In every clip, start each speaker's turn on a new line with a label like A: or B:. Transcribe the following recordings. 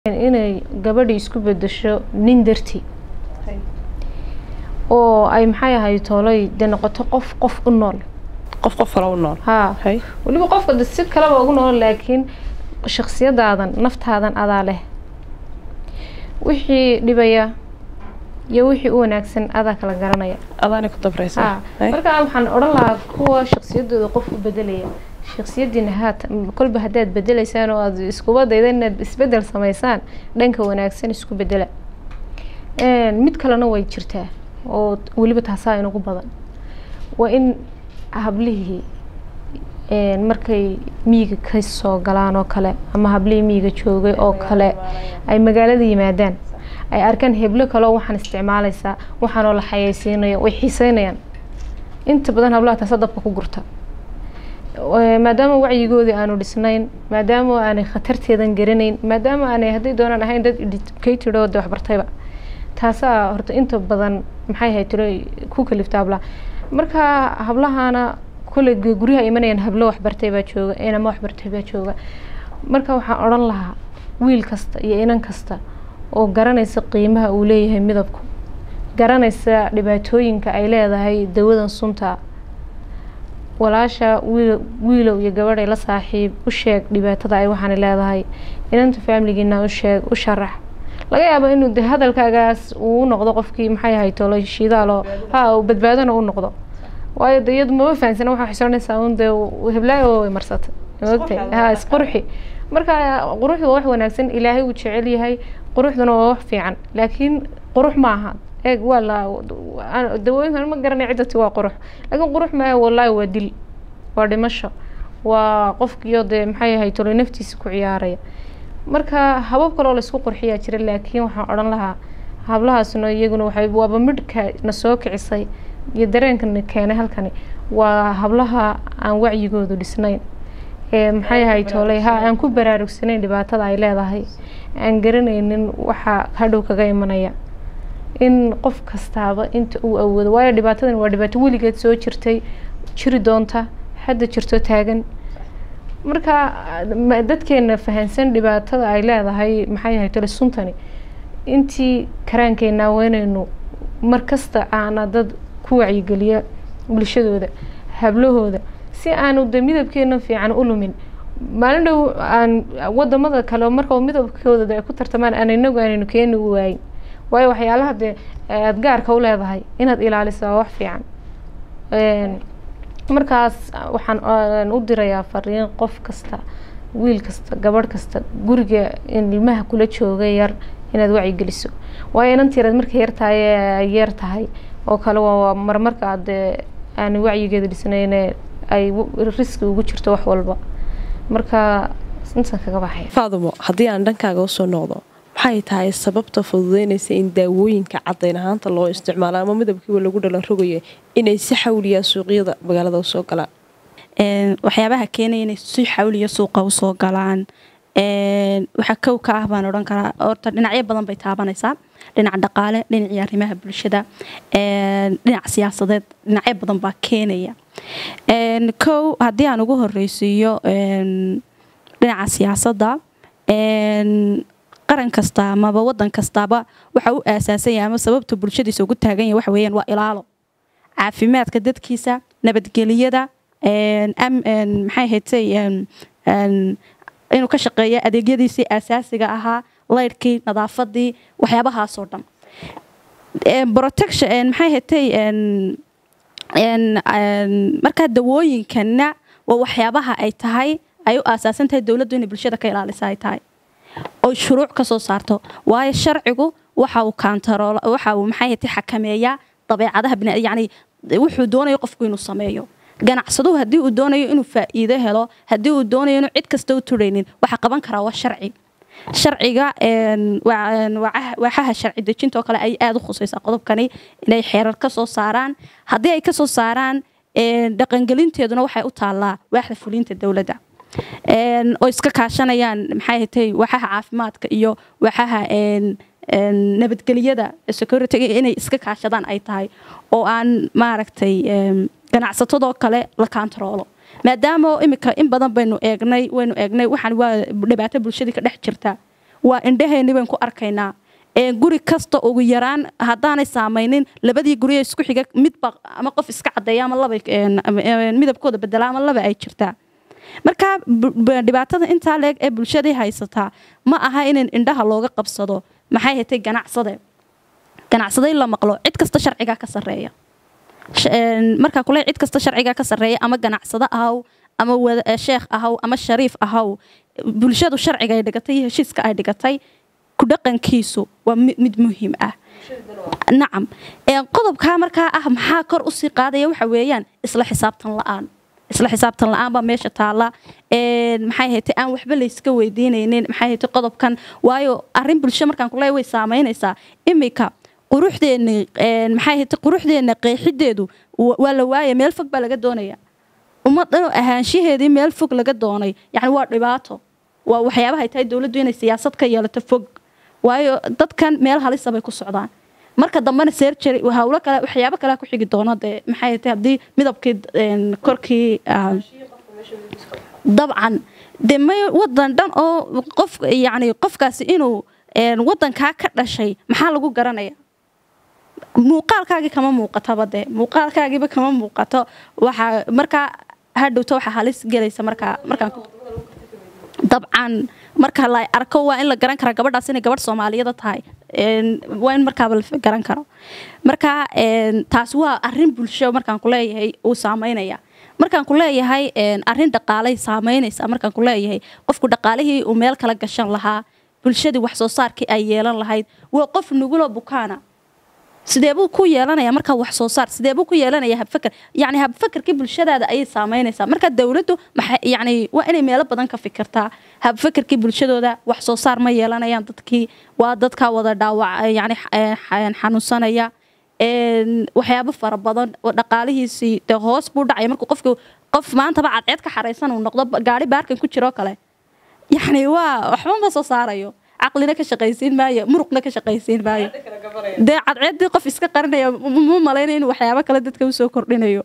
A: inay gabadhi isku bedesho nin dartii oo ay maxay ahay toolay dee noqoto qof qof u nool
B: qof qof kale u nool
A: haa
B: hay
A: weliba qofka de si kaleba ugu nool laakiin shaksiyadaadan naftaadan adaa leh wixii dhibaya iyo wixii u wanaagsan adaa kala garanaya
B: adaana ku dabraysa
A: haa marka waxaan odhan lahaa kuwa shaksiyadooda qof u bedelaya shaksiyadiina haata kolba haddaad bedelaysaan oo aad iskuba dayda inaad isbedel samaysaan dhanka wanaagsan isku bedela mid kalena way jirtaa oo weliba taasaa inugu badan waa in hablihii markay miyiga ka soo galaan oo kale ama hablihii miyiga joogay oo kale ay magaalada yimaadaan ay arkaan heblo kaleo waxaan isticmaalaysaa waxaanoo la xayeysiinayo way xiiseynayaan inta badan hablaha taasa dabka ku gurta maadaama wacyigoodii aanu dhisnayn maadaama aanay khatarteedan garanayn maadaama aanay hadday doonaan ahayn dad educated oo de waxbartayba taasaa horta inta badan maxay ahayd tiro ku kalifta hablaha marka hablahana kule guryaha imanayaan hablo waxbartay baa jooga inama waxbartay baa jooga marka waxaan odhan lahaa wiil kasta iyo inan kasta oo garanaysa qiimaha uu leeyahay midabku garanaysa dhibaatooyinka ay leedahay dawadan sunta walaasha wiil wiilow iyo gabadhay la saaxiib u sheeg dhibaatada ay waxaana leedahay inanta faamiligiina u sheeg u sharax laga yaabo inuu de hadalkaagaas uu noqdo qofkii maxay ahay tolo shidaalo ha uu badbaadona u noqdo waayo de iyadu mama fahansana waxaa xishoonaysaa un dee heblaayo way marsatay maogtay ha isqurxi marka quruxdu waa wax wanaagsan ilaahay uu jecel yahay quruxduna waa wax fiican laakiin qurux ma aha eeg waa la dawooyinkan ma garanay ciddati waa qurux laakiin qurux maaha wallaahi waa dil waa dhimasho waa qofkiyo dee maxay ahay tolo naftiisa ku ciyaaraya marka habab kaloo laysku qurxiyaa jira laakiin waxaan odhan lahaa hablahaasna iyaguna waxay waaba midhka na soo kicisay iyo dareenkana keenay halkani waa hablaha aan wacyigoodu dhisnayn ee maxay ahay tooley ha aan ku baraarugsanayn dhibaatada ay leedahay aan garanaynin waxa hadhow kaga imanaya in qof kastaaba inta uu awoodo waayo dhibaatadan waa dhibaato weligeed soo jirtay jiri doonta hadda jirto taagan marka dadkeena fahansan dhibaatada ay leedahay maxay ahay tole suntani intii karaankeenaa weynaynu mar kasta aana dad ku wacyigeliya bulshadooda hablahooda si aanu de midabkeena fiican u lumin maalin dhow aan wadamada kale marka midabkooda ay ku tartamaan aan inagu aanaynu keeni u waayin waayo waxyaalaha dee aada gaarka u leedahay inaad ilaaliso waa wax fiican markaas waxaan u dirayaa fariin qof kasta wiil kasta gabadh kasta guriga in ilmaha kula jooga yar inaad wacyigeliso waayo inantiiraad markay yartahay ay yar tahay oo kale waa marmarka aad aan wacyigeeda dhisnayne ay riski ugu jirto wax walba marka intaan kaga baxaya
B: faadumo haddii aan dhankaaga usoo noqdo maxay tahay sababta fududeynaysa in daawooyinka cadayn ahaanta loo isticmaalo ama midabkiiba lagu dhalan rogayo inay si xawliyaa suuqyada magaalada usoo galaan
C: waxyaabaha keenaya inay si xawliya suuqa usoo galaan waxaa kow ka ah baan odhan karaa horta dhinacyo badan bay taabanaysaa dhinaca dhaqaale dhinacii arrimaha bulshada dhinaca siyaasadeed dhinacyo badan baa keenaya kow haddii aan ugu horeysiiyo dhinaca siyaasadda qaran kasta amaba wadan kastaaba waxa u aasaasan yahay ama sababta bulshadiisa ugu taagan yahay waxa weeyaan waa ilaalo caafimaadka dadkiisa nabadgeliyada maxay haytay inuu ka shaqeeya adeegyadiisii asaasiga ahaa laydhkii nadaafadii waxyaabahaasoo dhan protection maxay haytay markaa dawooyinkana waa waxyaabaha ay tahay ay u aasaasan tahay dowladdu inay bulshada ka ilaalisa ay tahay oo shuruuc ka soo saarto waayo sharcigu waxa uu kaantarool waxa uu maxay haytay xakameeyaa dabeecadaha bina yacni wuxuu doonayo qofku inuu sameeyo ganacsaduhu haddii uu doonayo inuu faa'iido helo haddii uu doonayo inuu cid kasta u turaynin waxa qaban karaa waa sharci sharciga waaxaha sharci dejintoo kale ay aada u khusaysaa qodobkani inay xeerar ka soo saaraan haddii ay ka soo saaraan dhaqangelinteeduna waxay u taallaa waaxda fulinta dowladda oo iska kaashanayaan maxay hatay waaxaha caafimaadka iyo waaxaha nabadgeliyada security inay iska kaashadaan ay tahay oo aan maaragtay ganacsatadoo kale la kaantaroolo maadaama imika in badan baynu eegnay waynu eegnay waxaan waa dhibaato bulshadii ka dhex jirta waa indhaheenni bayn ku arkaynaa guri kasta ugu yaraan haddaanay saamaynin labadii guriye isku xiga midba ama qof iska cadeeya ama laba midabkooda bedela ama laba ay jirtaa marka dhibaatada intaa leeg ee bulshadii haysataa ma aha in indhaha looga qabsado maxay hatay ganacsade ganacsade in la maqlo cid kasta sharcigaa ka sareeya markaa kule cid kasta sharcigaa ka sareeya ama ganacsado ahaw ama sheekh ahaw ama shariif ahaw bulshadu sharciga ay dhigatay iyo heshiiska ay dhigatay kudhaqankiisu waa mid muhiim ah nacam qodobkaa markaa ah maxaa kor usii qaadaya waxa weeyaan isla xisaabtan la-aan isla xisaabtan la-aan baa meesha taala maxay haytay aan waxba layska weydiinaynin maxay haytay qodobkan waayo arrin bulsho markaan kuleeya way saamaynaysaa imika quruxdeenni maxay haytay quruxdeenna qeexideedu waa la waaya meel fog baa laga doonaya ummaddan ahaanshaheedii meel fog laga doonay yacni waa dhibaato waa waxyaabahay tahay dowladdu inay siyaasad ka yeelato fog waayo dadkan meel halisa bay ku socdaan marka dambena sergery hawlo kale waxyaabo kale ku xigi doono dee maxay tahay haddii midabkii korkii dabcan dee may wadan dhan oo qof yacni qofkaasi inuu wadankaa ka dhashay maxaa lagu garanaya muuqaalkaagii kama muuqataba dee muuqaalkaagiiba kama muuqato waxaa markaa hadhowto waxaa halis gelaysa markaa markaan dabcan marka la arko waa in la garan karaa gabadhaas inay gabadh soomaaliyada tahay waa in markaaba la garan karo marka taas waa arin bulsho markaan kuleeyahay uu saameynaya markaan ku leeyahay arin dhaqaalay saameynaysa markaan ku leeyahay qofku dhaqaalihii uu meel kala gashan lahaa bulshadii wax soo saarkii ay yeelan lahayd waa qof nugulo bukaana sideebuu ku yeelanaya markaa wax soo saar sideebuu ku yeelanaya habfaker yani habfakerkii bulshadaada ayay saameynaysaa marka dowladdu yani waa inay meelo badan ka fikirtaa habfakerkii bulshadooda wax soo saar ma yeelanayaan dadkii waa dadkaa wada dhaawac yani xanuunsanaya waxyaabo fara badan oo dhaqaalihiisii dee hoos buu dhacaya markuu qofku qof maantaba cadceed ka xaraysan uu noqdo gaari baarkan ku jiroo kale yani waa waxba ma soo saarayo caqlina ka shaqaysiin maayo muruqna ka shaqaysiin maayo dee cadceeddii qof iska qarinaya mu malaynaya inuu waxyaabo kale dadka usoo kordhinayo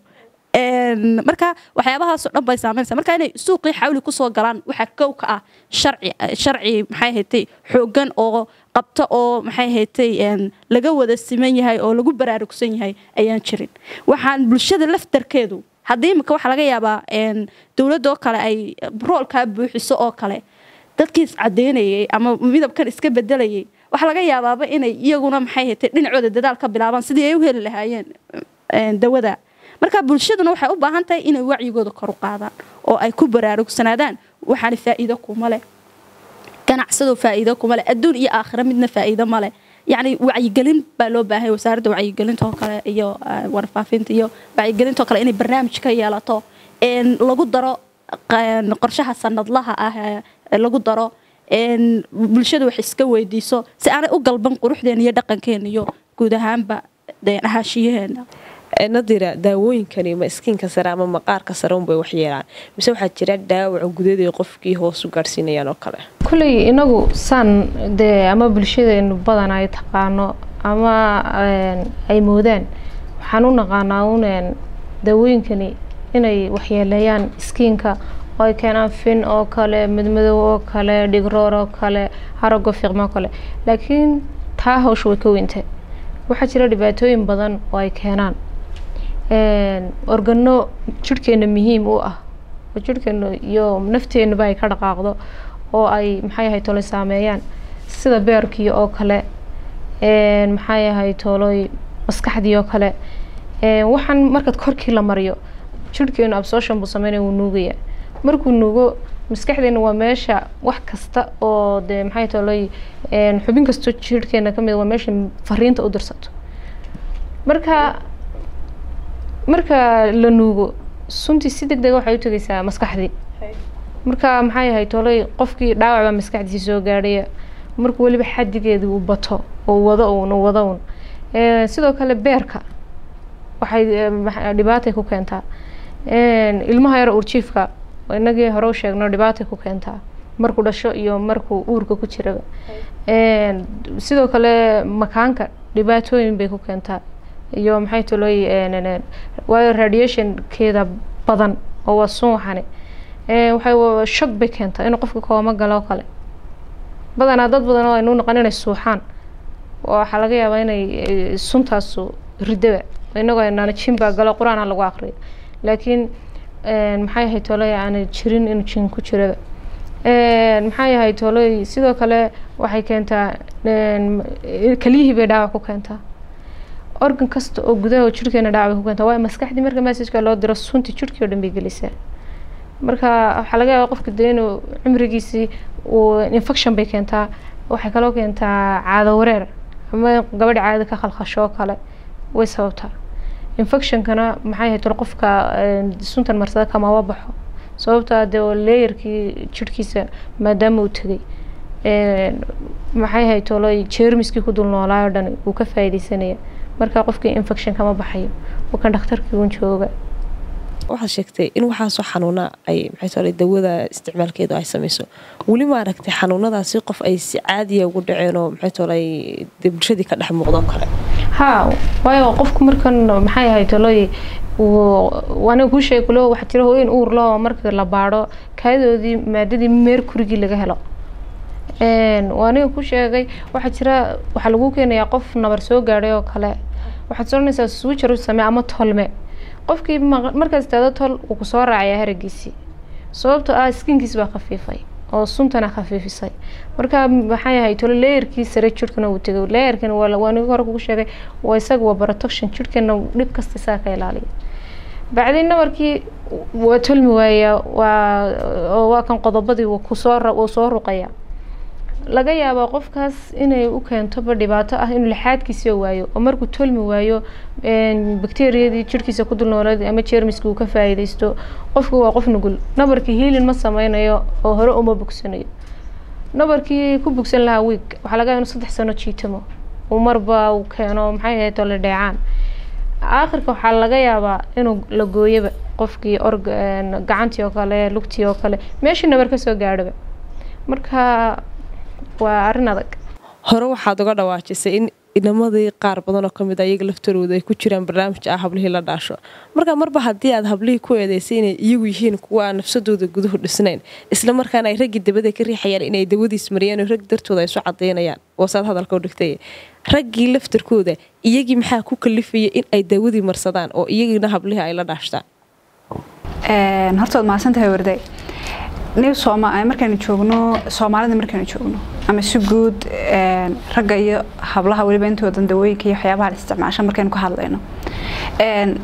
C: marka waxyaabahaasoo dhan bay saameynaysa marka inay suuqii xawli kusoo galaan waxaa kow ka ah sharci sharci maxay haytay xooggan oo qabto oo maxay haytay laga wada siman yahay oo lagu baraarugsan yahay ayaan jirin waxaan bulshada laftarkeedu haddii imika waxaa laga yaabaa dowladoo kale ay roolkaa buuxiso oo kale dadkii iscadeynayay ama midabkan iska bedelayay waxaa laga yaabaaba inay iyaguna maxay haytay dhinacooda dadaal ka bilaabaan sidii ay u heli lahaayeen dawada marka bulshaduna waxay u baahan tahay inay wacyigooda kor u qaadaan oo ay ku baraarugsanaadaan waxaana faa'iido kuma leh ganacsado faa'iido kuma leh adduun iyo aakhira midna faa'iido ma leh yacni wacyigelin baa loo baahay wasaaradda wacyigelinta oo kale iyo warfaafinta iyo wacyigelinta oo kale inay barnaamij ka yeelato lagu daro qorshaha sanadlaha ah lagu daro bulshada wax iska weydiiso si aanay u galban quruxdeena iyo dhaqankeena iyo guud ahaanba ahaashiyaheena
B: nadira daawooyinkani ma iskiinka sare ama maqaarka sare unbay wax yeelaan mise waxaa jira dhaawaca gudaday qofkii hoos u gaadhsiinayaan oo kale
A: kulley inagu saan dee ama bulshadeenu badan ay taqaano ama ay moodaan waxaan u naqaanaa un daawooyinkani inay waxyeeleeyaan iskiinka oo ay keenaan fin oo kale midmadow oo kale dhigroor oo kale harago fiiqmo oo kale laakiin taa hawsha way ka weyntahay waxaa jira dhibaatooyin badan oo ay keenaan organo jirhkeena muhiim u ah oo jirhkeena iyo nafteenaba ay ka dhaqaaqdo oo ay maxay ahay tolay saameeyaan sida beerkii oo kale maxay ahay tolooy maskaxdii oo kale waxaan markaad korkii la mariyo jirhkeenu absorption buu sameynaya wuu nuugaya markuu nuugo maskaxdeena waa meesha wax kasta oo dee maxay tolay xubin kastoo jirhkeena ka mid waa meesha fariinta u dirsato marka marka la nuugo suntii si deg dega waxay u tegaysaa maskaxdii marka maxay ahay tolay qofkii dhaawac baa maskaxdiisi soo gaadhaya markuu weliba xadigeedii uu bato oo wado uun uu wado uun sidoo kale beerka waxay dhibaatay ku keentaa ilmaha yar urjiifka inagii hore u sheegno dhibaatay ku keentaa markuu dhasho iyo markuu uurka ku jiraba sidoo kale makaanka dhibaatooyin bay ku keentaa iyo maxay tolooy waayo radiationkeeda badan oo waa sun waxani waxay shog bay keentaa inuu qofka kooma galo kale badanaa dad badan oo aynu noqon inay suuxaan oo waxaa laga yaabaa inay eh, suntaasu ridaba inagoo aynaan jin baa galo qur-aan ha lagu aqriyo laakiin een, maxay ahayd tolay aanay jirin inuu jin ku jiraba Een, maxay ahayd tolay sidoo kale waxay keentaa een, kelyihii bay dhaawac ku keentaa organ kasta oo gudaha jirkeena dhaawac bay ku keentaa waayo maskaxdii marka messageka loo diro sunti jirkii oo dhan bay gelisaa marka waxaa laga yaabaa qofka dee inuu cimrigiisii uu infection bay keentaa waxay kaloo keentaa caado wareer ama gabadha caadada ka khalkhasho oo kale way sababtaa infectionkana maxay ahayd tol qofka een, suntan marsada kamaba baxo sababtaa dee oo leeyarkii jirhkiisa maadaama uu tegay een, maxay ahayd tolo jeermiskii ku dul noolaayo dhan uu ka faa'iidaysanaya marka qofkii infection kama baxayo uu kan dhakhtarkii uun jooga
B: waxaad sheegtay in waxaasoo xanuuna ay maxay tole dawada isticmaalkeedu ay samayso weli ma aragtay xanuunadaasi qof ay si caadiya ugu dhaceen oo maxay tole dee bulshadii ka dhex muuqdo kale
A: haa waayo qofku markan maxay ahayd toloy aniga kuu sheegi kulo waxaa jira hooyin uur leh oo marka la baadho kaayadoodii maadadii meerkurigii laga helo Een, waa aniga ku sheegay waxaa jira waxaa lagu keenayaa qof nabar soo gaadhay oo kale waxaad soranaysaa switcher u samee ama tolme qofkii ma- markaad istaado tol wuu kusoo raacayaa haragiisii sababtoo ah skinkiis baa khafiifay oo suntana khafiifisay marka maxay ahayd tolo leeyarkii sare jirhkana uu tegay leeyarkan waa la- waa aniga hore kugu sheegay waa isaga waa protection jirhkana dhib kasta isaga ka ilaaliya bacdin nabarkii waa tolmi waayaa waa oo waa kan qodobadii wuu kusoo ra- wuu soo ruqaya laga yaabaa qofkaas inay u keentoba dhibaato ah inuu lixaadkiisa waayo oo markuu tolmi waayo een, bakteeriyadii jirhkiisa ku dul noolayd ama jeermiska uu ka faa'iidaysto qofku waa qof nugul nabarkii hiilin ma sameynayo oo hore uma bogsanayo nabarkii ku bogsan lahaa wiig waxaa laga yaabaa inuu saddex sano jiitamo uu marba uu keeno maxay ahayd tole dheecaan aakhirka waxaa laga yaabaa inuu la gooyoba qofkii org een, gacantii oo kale lugtii oo kale meeshii nabar ka soo gaadhoba marka waa arrin adag
B: hore waxaad uga dhawaajisay in inamadii qaar badan oo kamid a iyaga laftarooda ay ku jiraan barnaamij ah hablihii la dhaasho marka marba haddii aad hablihii ku eedeysay inay iyagu yihiin kuwa aan nafsadooda guduhu dhisnayn isla markaana ay raggii dabada ka riixayaan inay dawadiis mariyaan oo rag dartooda ay isu cadaynayaan waasaad hadalka u dhigtay raggii laftarkooda iyagii maxaa ku kalifaya in ay dawadii marsadaan oo iyagiina hablihii ay la dhaashtaan
D: Een, horta waad mahadsantahay warday nin sooma markaanu joogno soomaalida markaanu joogno ama si guud een, ragga iyo hablaha weliba intoodan dawooyinka iyo waxyaabaha la isticmaasha markaynu ka hadlayno Een,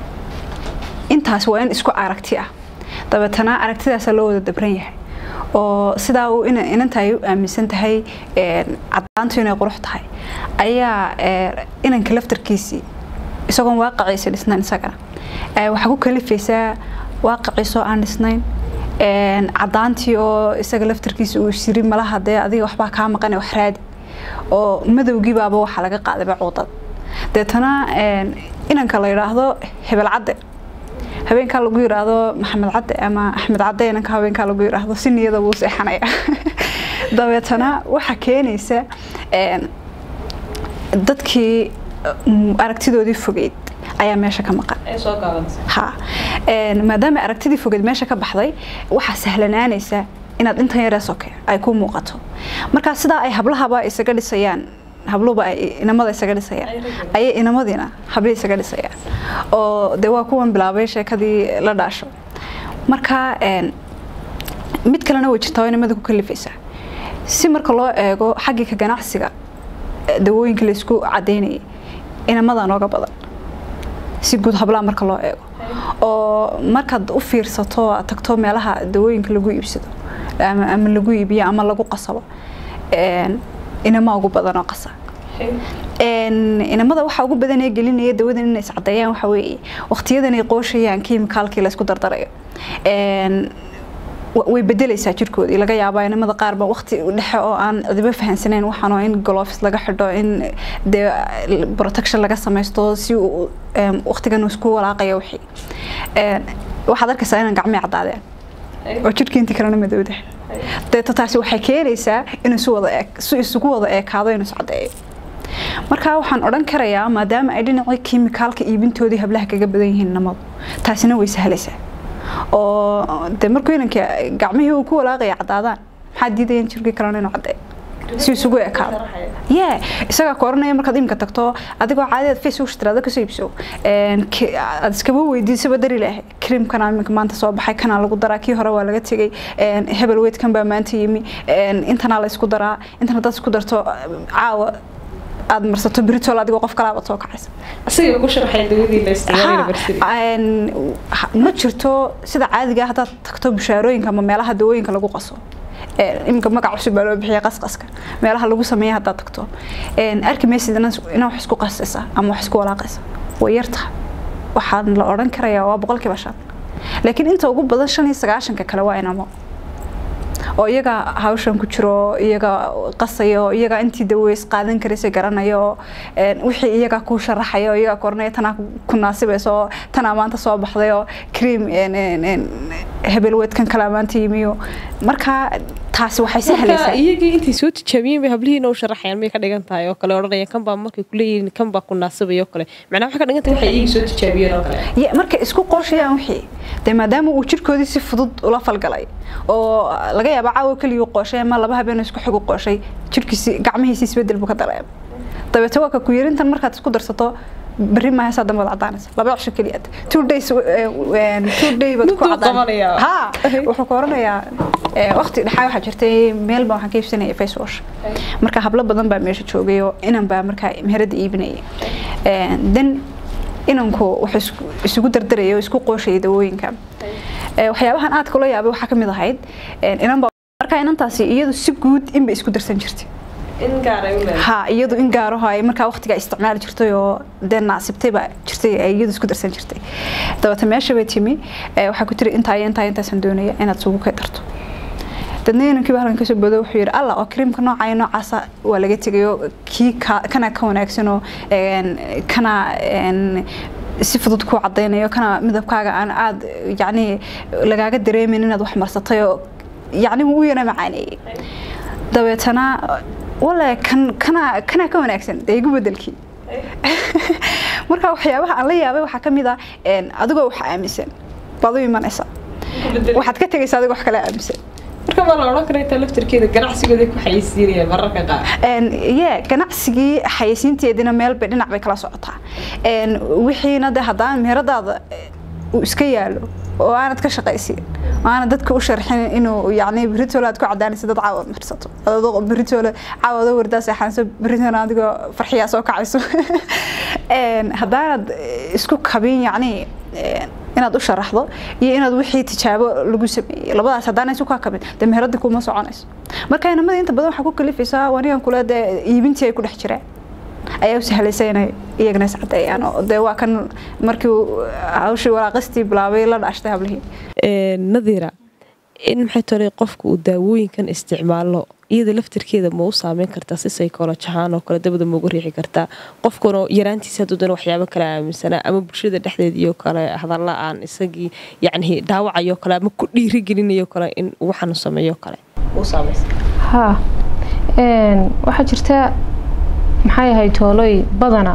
D: intaas waa in isku aragti ah dabeetana aragtidaasa loo wada dabran yahay oo sidaa uu ina- inanta ay u aaminsan tahay een, caddaantu inay qurux tahay ayaa ee, inanka laftarkiisii isagoon waaqiciisa dhisnayn isagana ee, waxaa ku kalifaysaa waaqiciisoo aan dhisnayn een, caddaantii oo isaga laftarkiisa uu shiri malaha dee adiga waxbaa kaa maqane wax raadi oo madowgii baaba waxaa laga qaadayba cuudad deetana een, inanka la yidhaahdo hebel cadde habeenkaa lagu yiraahdo maxamed cadde ama axmed cadde inanka habeenkaa lagu yiraahdo si niyada wuu seexanaya dabeetana waxaa keenaysa een, dadkii mm, aragtidoodii fogeyd ayaa meesha ka maqan ha Een, maadaama aragtidii fogeed meesha ka baxday waxaa sahlanaanaysa inaad intan yaree soke ay ku muuqato marka sidaa ay hablahaba isaga dhisayaan habluba ay inamada isaga dhisayaan ayay inamadiina habli isaga dhisayaan oo dee waa kuwan bilaabay sheekadii la dhaasho marka een, mid kalena way jirtaa oo inamada ku kalifaysa si marka loo eego xaggii ka ganacsiga eh, dawooyinka laysku cadaynayay inamada nooga badan si guud hablaha marka loo eego oo markaad u fiirsato oo aad tagto meelaha dawooyinka lagu iibsado ama, ama lagu iibiyo ama lagu qasabo een, inama ugu badan oo qasa Een, inamada waxa ugu badan ee gelinaya dawadan inay iscadeeyaan waxa weeye waqtiyadan ay qooshayaan kiimikaalkii la isku dardarayo Een, wa- way bedelaysaa jirkoodii laga yaabaa inamada qaar ba waqti dhexe oo aan cidiba fahansanayn waxaan oo in gloves laga xidho in dee protection laga samaysto si uu em, waqtigan uu isku walaaqayo wixii Een, waxaad arkaysaa inaan gacmii caddaadeen oo jirkii intii kalena madowda deeto taasi waxay keenaysaa inuu isu wada eeg si isugu wada eekaado inuu iscadeeyo marka waxaan odhan karayaa maadaama ay dhinacii kiimikaalka iibintoodii hablaha kaga badan yihiin namadu taasina way sahlaysaa oo dee markuu inanka gacmihii uu ku walaaqaya caddaadaan maxaa diidaya in jirkii kalena inuu caddeeyo si isugu ekaado ye isagaa ku oranaya markaad imika tagto adigoo caadiyaad facebook tiraado kasoo iibso aad iskaba weydiisaba dari lahay creamkana iminka maanta soo baxay kanaa lagu daraa kii hore waa laga tegay hebel weydkan baa maanta yimi intanaa la isku daraa intan haddaad isku darto caawa aad marsato britol adigoo qof kalaabad soo kacaysa
B: asiga ku sharxay dawadii la isticmaali
D: ma jirto sida caadiga haddaad tagto bushaarooyinka ama meelaha dawooyinka lagu qaso iminka magac cusub baa loo bixiya qasqaska meelaha lagu sameeya haddaad tagto arki maysid inaa wax isku qasaysa ama wax isku walaaqaysa way yartaha waxaan la odhan karayaa waa boqolkiiba shan laakiin inta ugu badan shan iyo sagaashanka kale waa inamo oo iyaga hawshan ku jiro iyaga qasayo iyaga intii daweys qaadan karaysa garanayo wixii iyaga ku sharaxayo iyaga koranaya tanaa ku naasibayso tanaa maanta soo baxday oo cream hebelweedkan kalaa maanta yimiyo marka taasi waxay sahlaysaa
B: iyagii intay soo tijaabiyeen bay hablihiina u sharaxayaan may ka dhigan tahay oo kale odhanayaan kan baa markay kuleeyihiin kan baa ku naasibaya oo kale macnaa waxay ka dhigan tahay waxay iyagii soo tijaabiyeen oo kale
D: markay isku qorshayaan wixii dee maadaama uu jirkoodii si fudud ula falgalay oo laga yaaba caawa keligii qooshay ama laba habeen isku xigu qooshay jirkiisi gacmihiisi isbedel buu ka dareema dabeete waa ka ku yarintan markaad isku darsato berri maaha saa dambe wad cadaanaysa laba cisho keliya two days two day baad ku cadaan ha wuxuu ka oranayaa waqti dhexaa waxaa jirtay meel baa waxaan ka iibsanaya face wash marka hablo badan baa meesha joogay oo inan baa markaa meherada iibinaya then inanku wuxuu isugu dardaraya oo isku qooshaya dawooyinka waxyaabahan aadka ula yaabay waxaa kamid ahayd inan baa markaa inantaasi iyadu si guud inbay isku darsan jirtay ha iyadu in gaaraho ay markaa waqtigaa isticmaali jirtay oo dee naasibtay baa jirtay ay iyadu isku darsan jirtay dabata meesha bay timi waxaa ku tiri intaa iyo intaa intaasaan doonaya inaad sugu ka darto dadna inankiiba halkan kasoo boodo wuxuu yidhi alla oo creamka nooca noocaasa waa laga tegayo kii kana ka wanaagsanoo kana si fudud ku cadaynayo kana midabkaaga aan aad yacni lagaaga dareemin inaad wax marsatay oo yacni wuu u yana macaaneeyey dabeetana wale kan kana kana ka wanaagsan dee igu bedelkii marka waxyaabaha aan la yaabay waxaa ka mid ah adigoo wax aaminsan baad u imanaysa waxaad ka tegaysa adigoo wax kale aaminsan
B: marka ma la odhan kara intaa laftarkeeda ganacsigooda ku xayeysiinayaan mararka qaar
D: ye ganacsigii xayeysiinteedina meel bay dhinac bay kala socotaa wixiina de haddaan meheradaada uu iska yaalo oo aanad ka shaqaysiin oo aanad dadka u sharxin inuu yacni beritoole aad ku cadaanaysa dad caawad marsato adoo beritoole caawado wardaa seexanayso beritoole adigoo farxiyaa soo kacayso haddaanad isku kabin yacni inaad u sharaxdo iyo inaad wixii tijaabo lagu sameeyey labadaas haddaana isu kaa kabin dee meheradii kuma soconayso marka inamada inta badan waxaa ku kalifaysaa wanigan kule dee iibintii ay ku dhex jireen ayaa u sahlaysa inay iyagana is cadeeyaan oo dee waa kan markii hawshii waraaqistii bilaabay la dhaashtay hablihii
B: nadiira in maxay tolay qofka uu daawooyinkan isticmaalo iyada laftirkeeda ma u saameyn kartaa si psychology ahaan oo kale dabada mauga riixi kartaa qofkuna yaraantiisa hadduu dana waxyaabo kale aaminsanaa ama bulshada dhexdeediiyo kale hadalla aan isagii yacni dhaawacayo kale ama ku dhiirigelinayo kale in waxaanu sameeyo kale u saamaysa
A: ha waxaa jirta maxay ahayd tooloy badana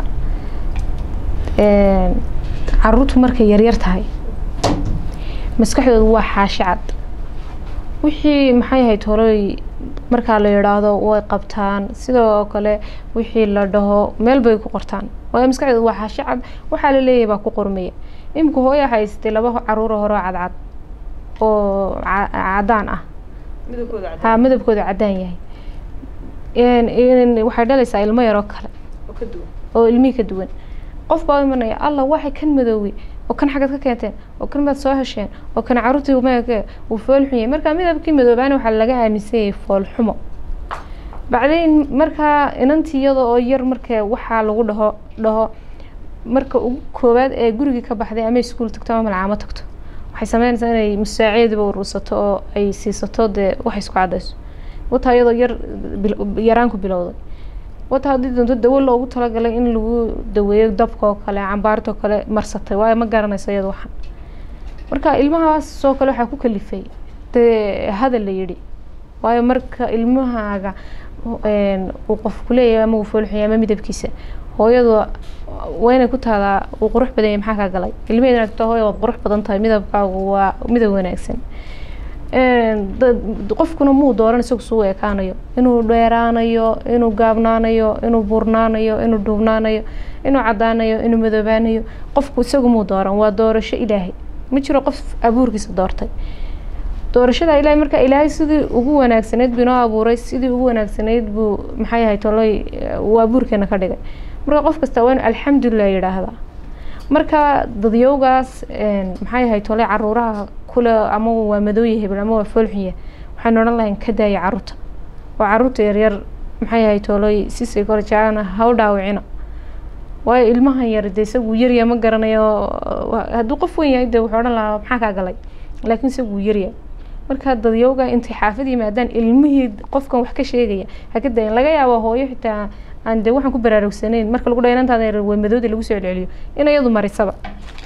A: caruurtu markay yaryar tahay maskaxdoodu waa xaashi cad wixii maxay ahayd tooloy markaa la yidhaahdo way qabtaan sidoo kale wixii la dhaho meel bay ku qortaan waayo maskaxdoodu waa xaashi cad waxaa la leeyahay baa ku qormaya imika hooya haystay laba caruuro horeo cadcad oo cadaan ah ha midabkooda cadaan yahay waxay dhalaysaa ilmo yaroo kale oo ilmihii ka duwan qof baa u imanaya allah waxay kan madoowey oo kan xagad ka keenteen oo kan baad soo hesheen oo kan caruurtii meeke uu foolxun yahay marka midabkii madoobaana waxaa laga aaminsan yahay foolxumo bacdayn markaa inantii iyada oo yar marka waxaa lagu dhaho dhaho marka ugu koowaad ee gurigii ka baxday ama iskuul tagto ama malcaamo tagto waxay sameynaysaa inay musaacidiba urursato oo ay siisato dee waxay isku cadayso wataa iyadoo yar yaraanku bilowday wataa haddii doonto dawo loogu talagalay in lagu daweeyo dabka oo kale cambaarta oo kale marsatay waayo ma garanayso iyada waxan marka ilmahaas oo kale waxaa ku kalifay dee hadal la yidhi waayo marka ilmahaaga uu qof kuleeyahay ama uu foolxunya ama midabkiisa hooyadu waa inay ku taadaa uu qurux badan yahay maxaa kaa galay ilmaheedana tagto hooya waad qurux badan tahay midabkaagu waa midab wanaagsan qofkuna muu dooran isagu suu ekaanayo inuu dheeraanayo inuu gaabnaanayo inuu buurnaanayo inuu dhuubnaanayo inuu cadaanayo inuu madoobaanayo qofku isagu muu dooran waa doorasho ilaahay ma jiro qof abuurkiisa doortay doorashada ilaahay marka ilaahay sidii ugu wanaagsanayd buu inoo abuuray sidii ugu wanaagsanayd buu maxay yahay tolay uu abuurkeena ka dhigay marka qof kasta waa inu alxamdulilah yidhaahdaa marka dadyowgaas maxay yahay tolay caruuraha kule ama waa madooya hebel ama waa foolxunya waxaan odhan lahayn ka daaya caruurta oo caruurta yaryar maxay yahay tolay si psychology aana ha u dhaawicina waayo ilmahan yar de isagu yarya ma garanayo hadduu qof weyn yahay de wuxuu odhan lahaa maxaa kaa galay laakiin isagu yaryahay marka dadyowga intay xaafad yimaadaan ilmihii qofkan wax ka sheegaya ha ka dayan laga yaabo hooyo xitaa aan de waxaan ku baraarugsanayn marka lagu dhaha inantaada yar waa madooda lagu soo celceliyo in iyadu marisaba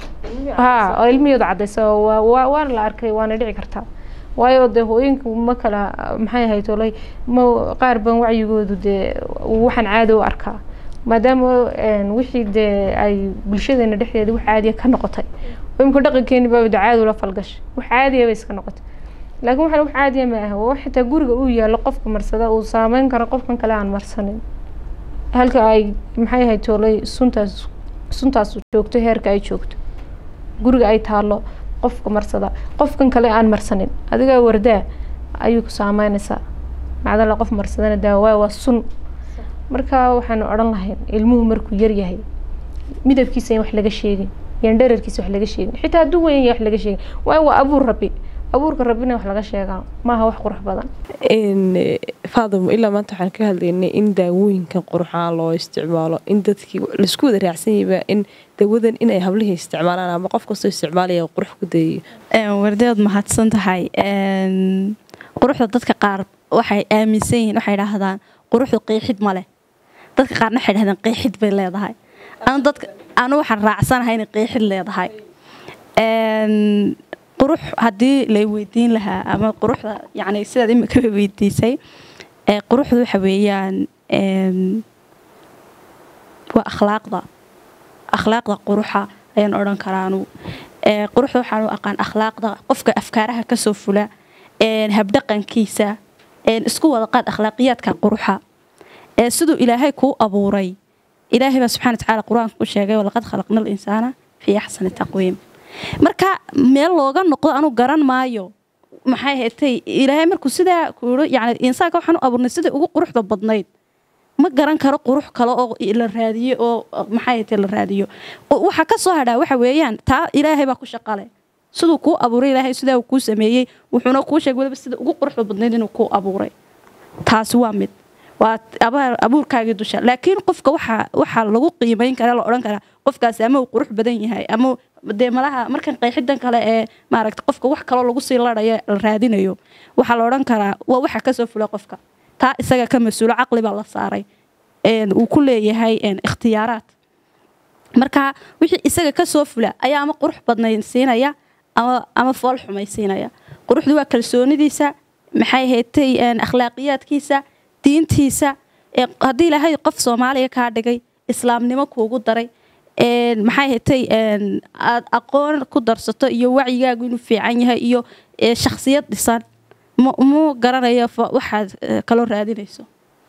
A: ha oo ilmihiyadu cadaysa waana la arkay waana dhici kartaa waayo dee hooyinku ma kala maxay ahayd olay ma qaar ban wacyigoodu dee waxaan caadi u arkaa maadaama wixii dee ay bulshadeena dhexdeeda wax caadiya ka noqotay imika dhaqankeeni baa de caadi ula falgashay wax caadiya bay iska noqotay laakiin waxaan wax caadiya ma aha waa xitaa guriga uu yaalo qofka marsada uu saameyn karo qofkan kale aan marsanin halka ay maxay ahayd toolay suntaas suntaas joogto heerka ay joogto guriga ay taalo qofka marsada qofkan kale aan marsanin adigaa wardaa ayuu ku saameynaysaa macdala qof marsadana daawaa waa sun marka waxaanu odhan lahayn ilmuhu markuu yaryahay midabkiisa in wax laga sheegin yan dherarkiisa wax laga sheegin xitaa hadduu weyn yahay wax laga sheegin waayo waa abuur rabbi abuurka rabbina wax laga sheegaa maaha wax qurux badan
B: faadimo ilaa maanta waxaan ka hadlaynay in daawooyinkan quruxaan loo isticmaalo in dadkii laisku wada raacsan yahayba in dawadan inay hablihii isticmaalaan ama qof kastoo isticmaalaya qurux ku dayayo
C: wardeed mahadsan tahay quruxda dadka qaar waxay aaminsan yihiin waxay idhaahdaan quruxdu qeexid ma leh dadka qaarna waxay dhahdaan qeexid bay leedahay anu dadka anu waxaan raacsanahay inay qeexid leedahay qurux haddii lay weydiin lahaa ama quruxda yani sidaad imikaba weydiisay quruxdu waxa weeyaan waa akhlaaqda akhlaaqda quruxa ayaan odhan karaa anugu quruxda waxaan u aqaan akhlaaqda qofka afkaaraha kasoo fula habdhaqankiisa isku wada qaad akhlaaqiyaadka quruxa siduu ilaahay kuu abuuray ilaahay baa subxana watacaala qur-aanka ku sheegay walaqad khalaqna alinsaana fii axsani taqwiim marka meel looga noqdo anu garan maayo maxay hetay ilaahay markuu sidaa kuuro yani insaanka waxaan u abuurnay sidai ugu quruxda badnayd ma garan karo qurux kale oo la raadiyo oo maxay hetay la raadiyo waxa ka soo hadhaa waxa weeyaan taa ilaahay baa ku shaqale siduu kuu abuuray ilaahay sidaa uu kuu sameeyey wuxuuna kuu sheegay waliba sida ugu quruxda badnayd inuu kuu abuuray taasi waa mid waa abuurkaagii dusha laakiin qofka waxaa lagu qiimayn kara la odhan karaa qofkaasi ama uu qurux badan yahay ama dee malaha markan qeexidan kale ee maaragta qofka wax kaloo lagu sii ladhayo la raadinayo waxaa la odhan karaa waa waxa kasoo fula qofka taa isaga ka mas-uulo caqli baa la saaray uu ku leeyahay ikhtiyaaraad marka wixii isaga kasoo fula ayaa ama qurux badnayn siinaya ama fool xumay siinaya quruxdu waa kalsoonidiisa maxay haytay akhlaaqiyaadkiisa diintiisa haddii ilaahay qof soomaaliya kaa dhigay islaamnimo kuugu daray maxay hatay aad aqoon ku darsato iyo wacyigaagu inuu fiican yahay iyo shaksiyad dhisan mu garanayo waxaad kaloo raadinayso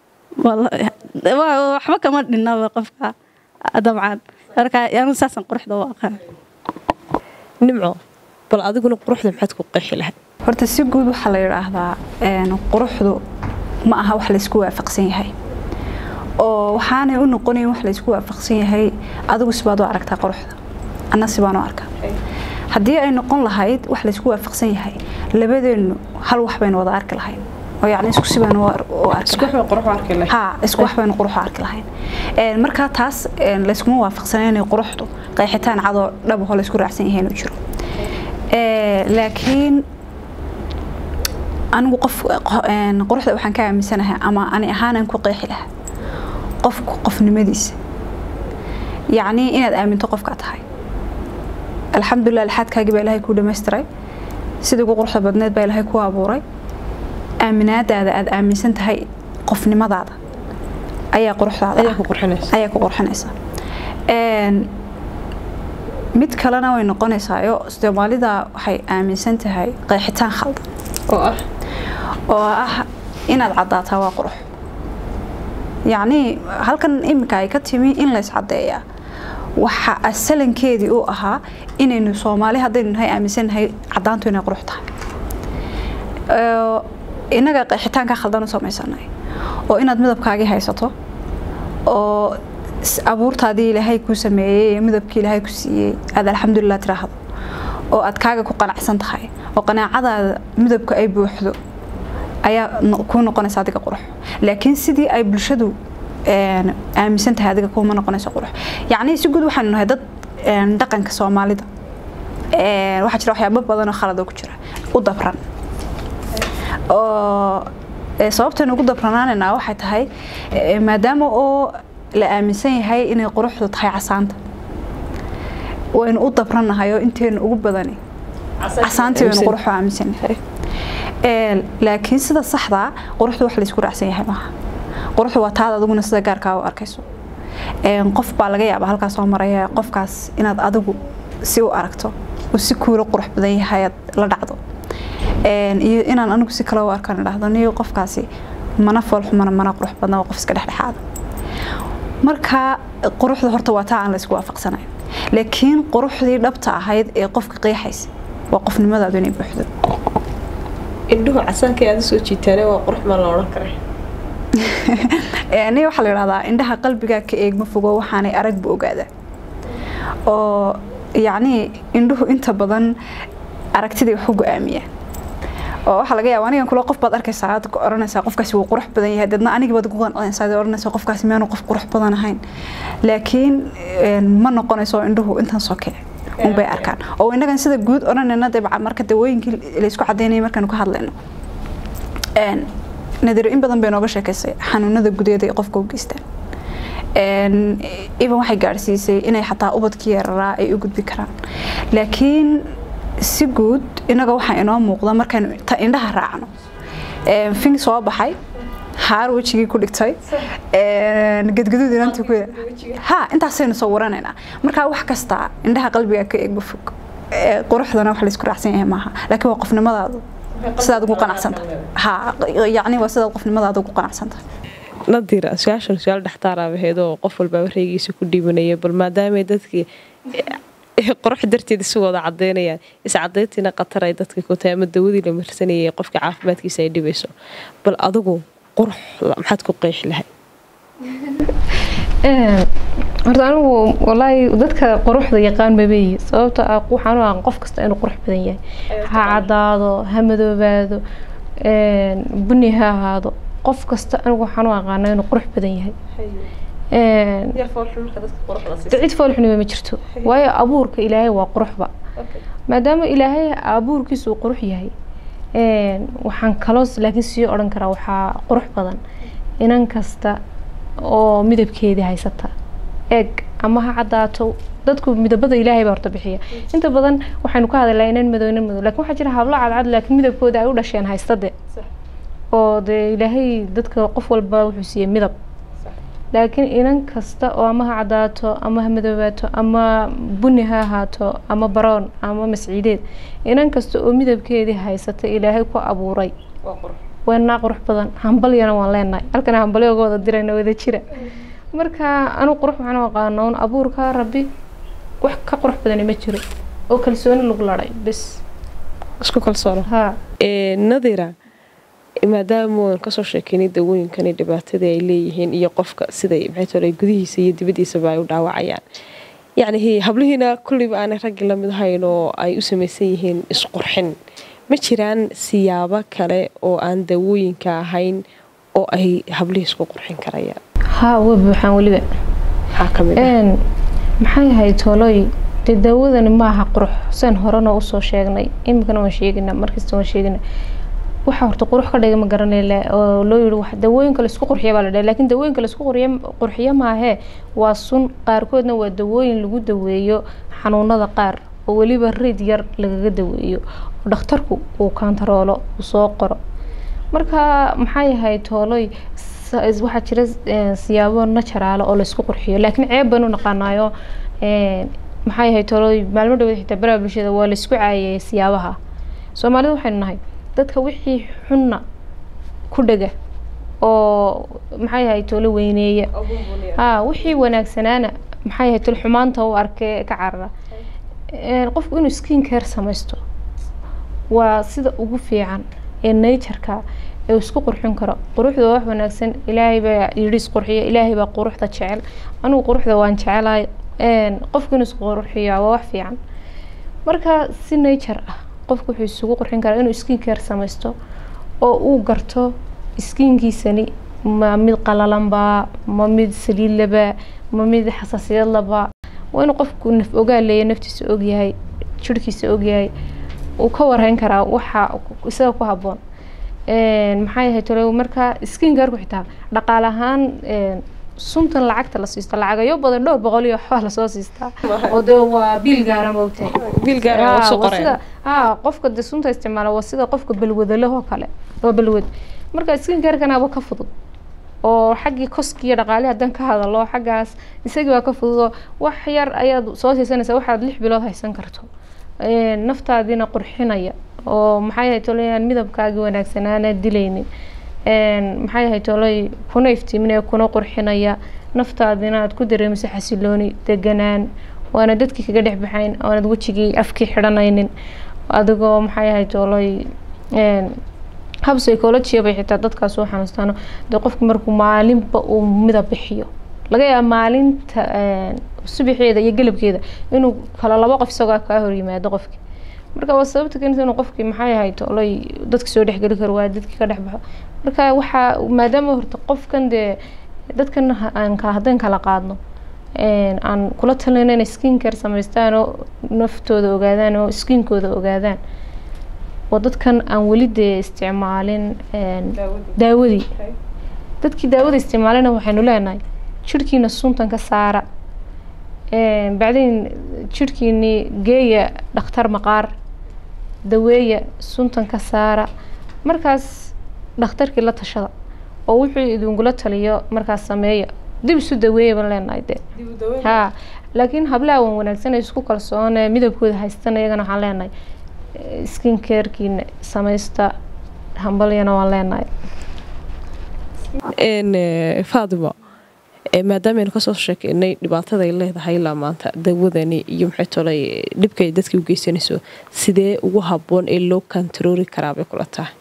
C: waxba kama dhinaba qofka dabcan marka anu saasan quruxda u aqaan
B: nimco bal adiguna quruxda maxaad ku qeexi lahayd
D: horta si guud waxaa la yidhaahdaa quruxdu ma aha wax laysku waafaqsan yahay oo waxaanay u noqonayn wax laysku waafaqsan yahay adigu sibaad u aragtaa quruxda anna sibaan u arkaa haddii ay noqon lahayd wax laysku waafaqsan yahay labadeennu hal wax baynu wada arki lahayn oo yacni isku si baynu u arki ha isku wax baynu qurux u arki lahayn markaa taas layskuma waafaqsana inay quruxdu qeexitaan cadoo dhabaho laysku raacsan yahay inuu jiro laakiin anigu qof quruxda waxaan ka aaminsanahay ama ani ahaanan ku qeexi lahaa qofku qofnimadiisa yacnii inaad aaminto qofkaa tahay alxamdulilah alxaadkaagii baa ilaahay kuu dhamaystiray sidii ugu quruxda badneed baa ilaahay kuu abuuray aaminaadaada aad aaminsan tahay qofnimadaada ayaa quruxdaada ayaa ku qurxinaysa mid kalena way noqonaysaayo soomaalida waxay aaminsan tahay qeexitaan khaldan
B: oo ah
D: oo ah inaad caddaataa waa qurux yacnii halkan iminka ay ka timi in lays caddeeyaa waxa asalankeedii u ahaa inaynu soomaali haddaynu nahay aaminsannahay caddaantu inay qurux tahay Ee, innaga qeexitaanka khaldan u samaysanay oo inaad midabkaagii haysato oo s- abuurtaadii ilaahay kuu sameeyey iyo midabkii ilaahay ku siiyey aad alxamdulilah tiraahdo oo aad kaaga ku qanacsan tahay oo qanaacadaada midabka ay buuxdo ayaa no- kuu noqonaysa adiga qurux laakiin sidii ay bulshadu een, aaminsan tahay adiga kuuma noqonayso qurux yacnii si guud waxaanu nahay dad een, dhaqanka soomaalida Een, waxaa jira waxyaabo badan oo khalad oo ku jira u dabran oo ee, sababtaynu ugu dabranaanaynaa waxay tahay ee, maadaama oo la aaminsan yahay inay quruxdu tahay casaanta waynu u dabrannahay oo inteenu ugu badani casaantii waynu quruxu aaminsannahay Ee, laakiin sida saxda quruxdu wax laysku raacsan yahay maaha quruxdu waa taada adiguna sida gaarkaa u arkayso Een, qof baa laga yaabaa halkaas soo maraya qofkaas inaad adigu si u aragto uu si kuula qurux badan yahay aad la dhacdo Een, iyo inaan anigu si kale u arkaan dhahdo niyo qofkaasi mana foolxumana mana qurux badna waa qof iska dhexdhexaada marka quruxda horta waa taa aan laysku waafaqsanayn laakiin quruxdii dhabta ahayd ee qofka qeexaysa waa qofnimadaadu inay buuxdo
B: indhuhu casaanka aad soo jiitaane waa qurux ma la odhan karay
D: ni waxaa la yidhahdaa indhaha qalbigaa ka eegma fogo waxaanay aragba ogaada oo yacnii indhuhu inta badan aragtidii wax u go-aamiya oo waxaa laga yaaba anigan kule qof baad arkaysaa aad ku oranaysaa qofkaasi wuu qurux badan yahay deedna anigi baad ku qancinaysaa aad oranaysaa qofkaasi miyaanu qof qurux badan ahayn laakiin een, ma noqonayso indhuhu intan soke unbay arkaan oo innagan sida guud odhanayna dee marka dawooyinkii laysku cadaynayay markaanu ka hadlayno Een, nadiro in badan bay nooga sheekaysay xanuunada gudeeda ee qofka u geystaan Een, even waxay gaadhsiisay inay xataa ubadkii yararaa ay u gudbi karaan laakiin si guud inaga waxaa inoo muuqda markaynu ta indhaha raacno Een, fin soo baxay haar wejigii ku dhigtay Een, gadgaduud inantii ku ha intaasaynu soo waranaynaa marka wax kasta indhaha qalbiga ka eegba fog Ee, quruxdana wax laysku raacsan yahay maaha laakiin waa qofnimadaadu sidaad ugu qanacsantahay ha yacni waa sidaad qofnimadaada ugu qanacsantahay
B: nadira su-aashan su-aal dhextaaraabaheed oo qof walbaa wareegiisa ku dhiibanaya bal maadaamay dadkii eh, qurux darteed isu wada cadeynayaan iscadeyntiina qatar ay dadka ku tahay ama dawadii la marsanayay qofka caafimaadkiisa ay dhibayso bal adigu qurux maxaad ku qeexi lahay
A: Een, horta anigu walaahi dadka quruxda yaqaan mabeyi sababta ah waxaan u aqaan qof kasta inuu qurux badan yahay ha cadaado ha madoobaado een, buni ha ahaado qof kasta anigu waxaan u aqaana inuu qurux badan yahay Een, de cid foolxuniba ma jirto waayo abuurka ilaahay waa quruxba maadaama ilaahay abuurkiisu uu qurux yahay een, waxaan kaloo laakiin sii odhan karaa waxaa qurux badan inan kasta oo midabkeedii haysata eeg ama ha cadaato dadku midabada ilaahay baa horta bixiya inta badan waxaynu ka hadalnaa inan madow inan madow laakiin waxaa jira hablo cadcad laakiin midabkooda ay u dhasheen haystade oo dee ilaahay dadka qof walba wuxuu siiyey midab laakiin inan kasta oo ama ha cadaato ama ha madoobaato ama buni ha ahaato ama baroon ama masciideed inan kasta oo midabkeedii haysata ilaahay ku abuuray waynaa qurux badan hambalyana waan leenahay halkana hambalyo uga wada dirayna wada jira marka anu qurux waxaan u aqaana un abuurka rabbi wax ka qurux badani ma jiro oo kalsooni lagu laday bes
B: isku kalsoono
A: ha
B: Ee, nadira maadaama aan kasoo sheekeynay dawooyinkani dhibaatada ay leeyihiin iyo qofka siday maxay tole gudihiisa iyo dibadiisaba ay u dhaawacayaan yacni hi- hablihiina kulliba aanay raggi la mid ahayn oo ay u samaysan yihiin isqurxin ma jiraan siyaabo kale oo aan dawooyinka ahayn oo ay hablihii isku qurxin karayaan
A: ha way buuxaan weliba
B: maxaa ka mid ah
A: een maxay ahayd tooloy dee daawadani maaha qurux saan horena usoo sheegnay iminkana waan sheegina markasta waan sheegina waxa horta qurux ka dhiga ma garanayla oo loo yiri wax dawooyinka laisku qurxiya baa la dhahay laakiin dawooyinka laisku qurxiya qurxiya maahee waa sun qaarkoodna waa dawooyin lagu daweeyo xanuunada qaar oo weliba rid yar lagaga daweeyo oo dhakhtarku uu kantaroolo uu soo qoro marka maxay ahayd tooloy sa- is- waxaa jira eh, siyaabo najaraalo oo laisku qurxiyo laakiin ceeb baynu naqaanaayo eh, maxay ahayd tooloy maalmo dhaweed xitaa baraha bulshada waa laisku caayay siyaabaha soomaalida waxaynu nahay dadka wixii xunna ku dhega oo maxay ahay tolo weyneeya ha wixii wanaagsanaana maxay ahay tol xumaanta u arkee ka carara Een, qofku inuu skin care samaysto waa sida ugu fiican ee natureka ee uu isku qurxin karo quruxda waa wax wanaagsan ilaahay baa yidhi isqurxiya ilaahay baa quruxda jecel anigu quruxda waan jecelahay Een, qofku inuu isku qurxiya waa wax fiican marka si nature ah qofku wuxuu isugu qurxin karaa inuu skin care samaysto oo uu garto skinkiisani ma mid qalalanba ma mid saliid laba ma mid xasaasiyad laba waa inuu qofku naf ogaa leeya naftiisa ogyahay jirhkiisa ogyahay uu ka warhayn karaa waxa isaga ku habboon Een, maxay ahayd tolo marka skin careku xitaa dhaqaale ahaan een, suntan lacagta la siisto lacagayo badan dhowr boqol iyo waxbaa lasoo siistaa oo dee waa biil gaara moogtahay
B: biil gaar ah oo soo
A: waa
B: qoreen
A: sida haa qofka de sunta isticmaala waa sida qofka balwadalahoo kale waa balwad marka skin carekanaaba ka fudud oo xaggii koski iyo dhaqaale haddaan ka hadalo xaggaas isagii waa ka fududoo wax yar ayaad soo siisanaysaa waxaad lix bilood haysan karto Een, naftaadiina qurxinaya oo maxay ahayd tolay midabkaagii wanaagsanaana dilaynin Een, maxay ahayd tolay kuna iftiiminaya kuna qurxinaya naftaadina aad ku dareemiso xasilooni deganaan waana dadkii kaga dhex baxayn oonad wejigii afkii xidhanaynin adigoo maxay ahayd tolay een, hab psychology bay xitaa dadkaas u xanuustaano dee qofku markuu maalinba uu midab bixiyo laga yaaba maalinta een, subaxeeda iyo galabkeeda inuu kala labo qof isagoo kaa hor yimaado qofki marka waa sababta keenta inuu qofkii maxay ahayd olay dadka soo dhexgeli karo waa dadkii ka dhex baxo marka waxaa maadaama horta qofkan dee dadkan ha- aan ka haddaan kala qaadno een, aan kula talina inay skin care samaystaan oo naftooda ogaadaan oo skinkooda ogaadaan waa dadkan aan weli dee isticmaalin een, daawadii dadkii daawada isticmaalina waxaynu leenahay jirhkiina suntan ka saara Een, bacdin jirhkiini geeya dhakhtar maqaar daweeya suntan ka saara markaas dhakhtarkii la tashada oo wuxuu idinkula taliyo markaas sameeya dib isu daweeya baan leenahay dee ha laakiin hablaha wan wanaagsan ee isku kalsoon ee midabkooda haystan iyagana waxaan leenahay eh, skin carekiina samaysta hambalyana waan leenahay
B: Een, eh, faadimo eh, maadaama aynu kasoo sheekeynay dhibaatada ay leedahay ilaa maanta dawadani iyo maxay tolay dhibka ay dadka u geysanayso sidee ugu habboon ee loo kantaroori karaa bay kula tahay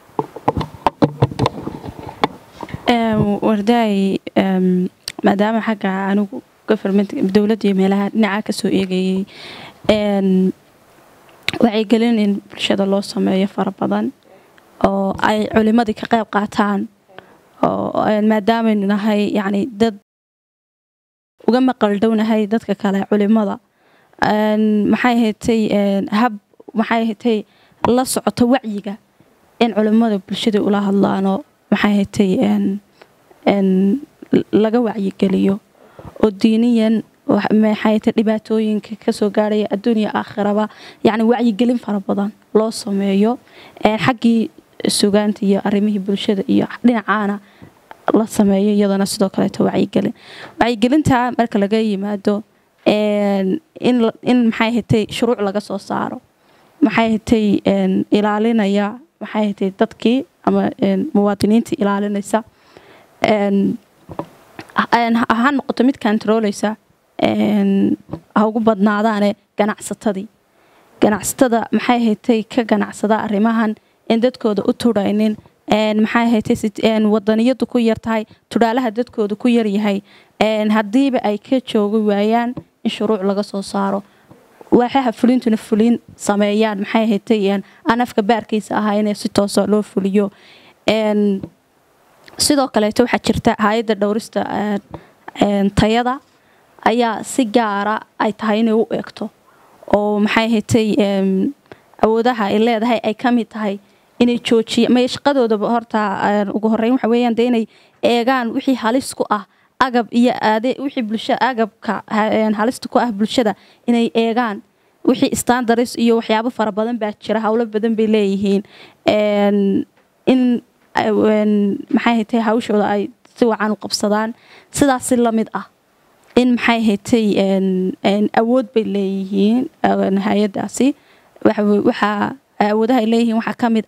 C: Em, wardaay em, maadaama xagga anigu government dowladda iyo meelaha dhinaca kasoo eegayay en, wacyigelin in bulshada loo sameeyo fara badan oo ay culimadii ka qayb qaataan oo en, maadaamaynu nahay yacni dad uga maqal dhownahay dadka kale culimada En, maxay ahaatay en, hab maxay ahaatay la socoto wacyiga in culimada bulshada ula hadlaano maxay ahaatay en en laga wacyigeliyo oo diiniyan wax- maxay ahaatay dhibaatooyinka kasoo gaaraya adduunya aakhiraba yacni wacyigelin fara badan loo sameeyo En, xaggii sugaanta iyo arrimihii bulshada iyo dhinacaana la sameeyo iyadana sidoo kaleeto wacyigelin wacyigelinta marka laga yimaado en, in la- in maxay ahaatay shuruuc laga soo saaro maxay ahaatay en, ilaalinaya maxay ahaatay dadkii ama en, muwaadiniintii ilaalinaysa en, en, ha ha noqoto mid kantarooleysa en, ha ugu badnaadaane ganacsatadii ganacsatada maxay ahaatay ka ganacsada arrimahan in dadkooda u turaynin en, maxay ahaatay sit- en, wadaniyadu ku yar tahay tudhaalaha dadkooda ku yar yahay en, haddiiba ay ka joogi waayaan in shuruuc laga soo saaro waxaha fulintuna fulin sameeyaan maxay ahaatay en, aan afka baarkiisa ahaa inay si toosa loo fuliyo En, sidoo kaleeto waxaa jirta hay-adda dhowrista en, en, tayada ayaa si gaara ay tahay inay u eegto oo maxay ahaatay em, awoodaha ay leedahay ay ka mid tahay inay joojiya may shaqadoodaba horta en, ugu horeyn waxa weeyaan dee inay eegaan wixii halis ku ah agab iyo aade wixii bulshada agabka ha- en, halista ku ah bulshada inay eegaan wixii standards iyo waxyaabo fara badan baa jira howlo badan bay leeyihiin En, in ay- en, maxay ahaatay hawshooda ay si wacan u qabsadaan sidaas si lamid ah in maxay ahaatay en- en awood bay leeyihiin en, hay-adaasi waxa we- waxaa awoodaha ay leeyihiin waxaa ka mid ah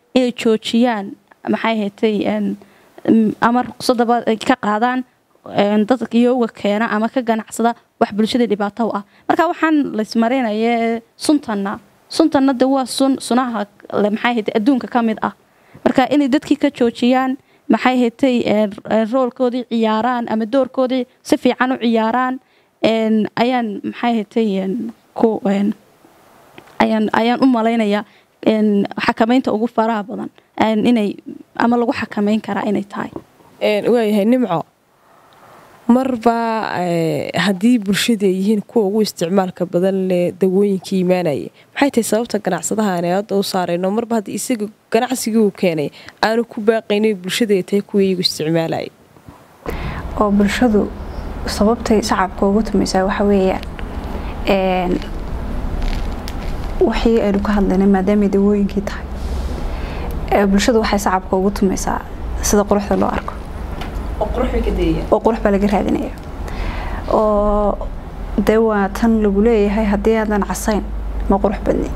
C: inay joojiyaan maxay haytay ama ruqsadaba ay ka qaadaan dadka iyowga keena ama ka ganacsada wax bulshada dhibaato u ah marka waxaan laysmarinaya suntanna suntanna de waa sun sunaha maxay haytay adduunka ka mid ah marka inay dadkii ka joojiyaan maxay haytay roolkoodii ciyaaraan ama doorkoodii si fiican u ciyaaraan ayaan maxay haytay ku ayaan ayaan u malaynayaa xakamaynta ugu faraha badan inay ama lagu xakamayn karaa inay tahay
B: waayahay nimco marba haddii bulshada ay yihiin kuwa ugu isticmaalka badan leh dawooyinka imaanaya maxay tahay sababta ganacsadaha aan hadda u saarayno marba haddii isaga ganacsigii uu keenay aanu ku baaqayno bulshada ay tahay kuwa iyagu isticmaalaya
D: oo bulshadu sababtay shacabka ugu tumaysaa waxa weeyaan wixii aynu ka hadlaynay maadaamay dawooyinkii tahay bulshadu waxay shacabka ugu tumaysaa sida quruxda loo arko oo qurux baa laga raadinaya oo dee waa tan lagu leeyahay haddii aadan casayn ma qurux badni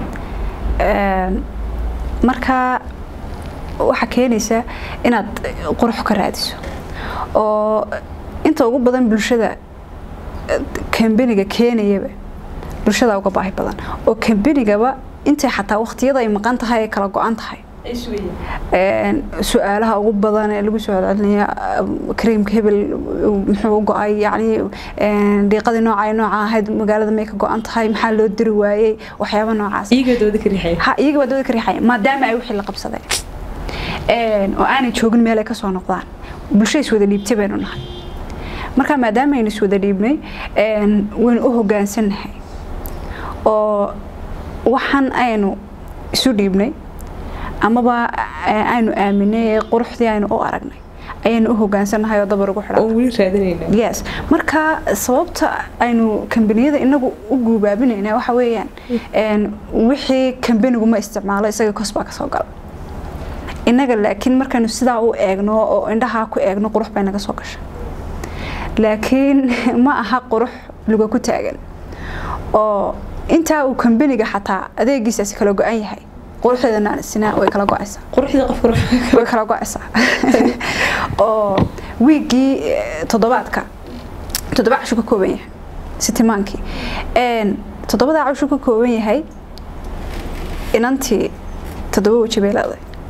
D: marka waxaa keenaysa inaad qurux ka raadiso oo inta ugu badan bulshada kambaniga keenayaba bulshada uga baahi badan oo kambanigaba intay xataa waqtiyada ay maqan tahay ay kala go-an tahay su-aalaha ugu badan ee lagu soo celcelinaya kareemka hebel muxuu u go-ay yacni dhiiqadii nooca nooca ahayd magaalada may ka go-an tahay maxaa loo diri waayey waxyaaba noocaas ha iyaga baa dooda ka riixaya maadaama ay wixii la qabsadeen oo aanay joogin meel ay ka soo noqdaan bulsho iswada dhiibtay baynu nahay marka maadaama aynu iswada dhiibnay waynu u hogaansannahay oo waxaan aynu isu dhiibnay amaba aynu aaminay ee quruxdii aynu u aragnay ayaynu u hogaansannahay oo dabar ugu xidhan yes marka sababta aynu kambaniyada inagu u guubaabinayna waxa weeyaan wixii kambanigu ma isticmaalo isaga kosbaa kasoo gala innaga laakiin markaynu sidaa u eegno oo indhahaa ku eegno qurux bay naga soo gasha laakiin ma aha qurux luga ku taagan oo intaa uu kambaniga xataa adeegiisaasi kala go-an yahay quruxdeedana sinaa way kala go-aysaa way kala go-aysaa oo wiiggii toddobaadka toddoba cashu ka kooban yahay sitimaankii toddobada cashu ka kooban yahay inantii toddoba weji bay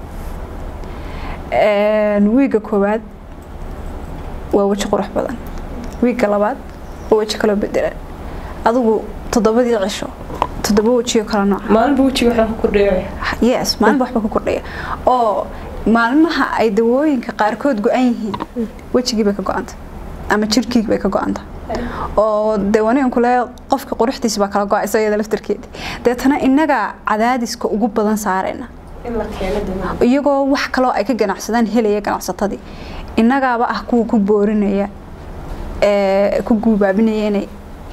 D: leedahay wiigga koowaad waa weji qurux badan wiigga labaad waa weji kaloo bedelan adigu toddobadii cisho toddoba wejiyo kala nooca
B: maalinba wejiga waxaa ku kordhaya
D: yes maalinba waxba ku kordhaya oo maalmaha ay dawooyinka qaarkood go-an yihiin wejigii bay ka go-anta ama jirkii bay ka go-anta oo dee wanigan le qofka quruxdiisa baa kala go-aysa iyada laftarkeedii deetana innaga cadaadiska ugu badan saarayna iyagoo wax kaloo ay ka ganacsadaan helaya ganacsatadii innagaaba ah kuwa ku boorinaya ee ku guubaabinaya inay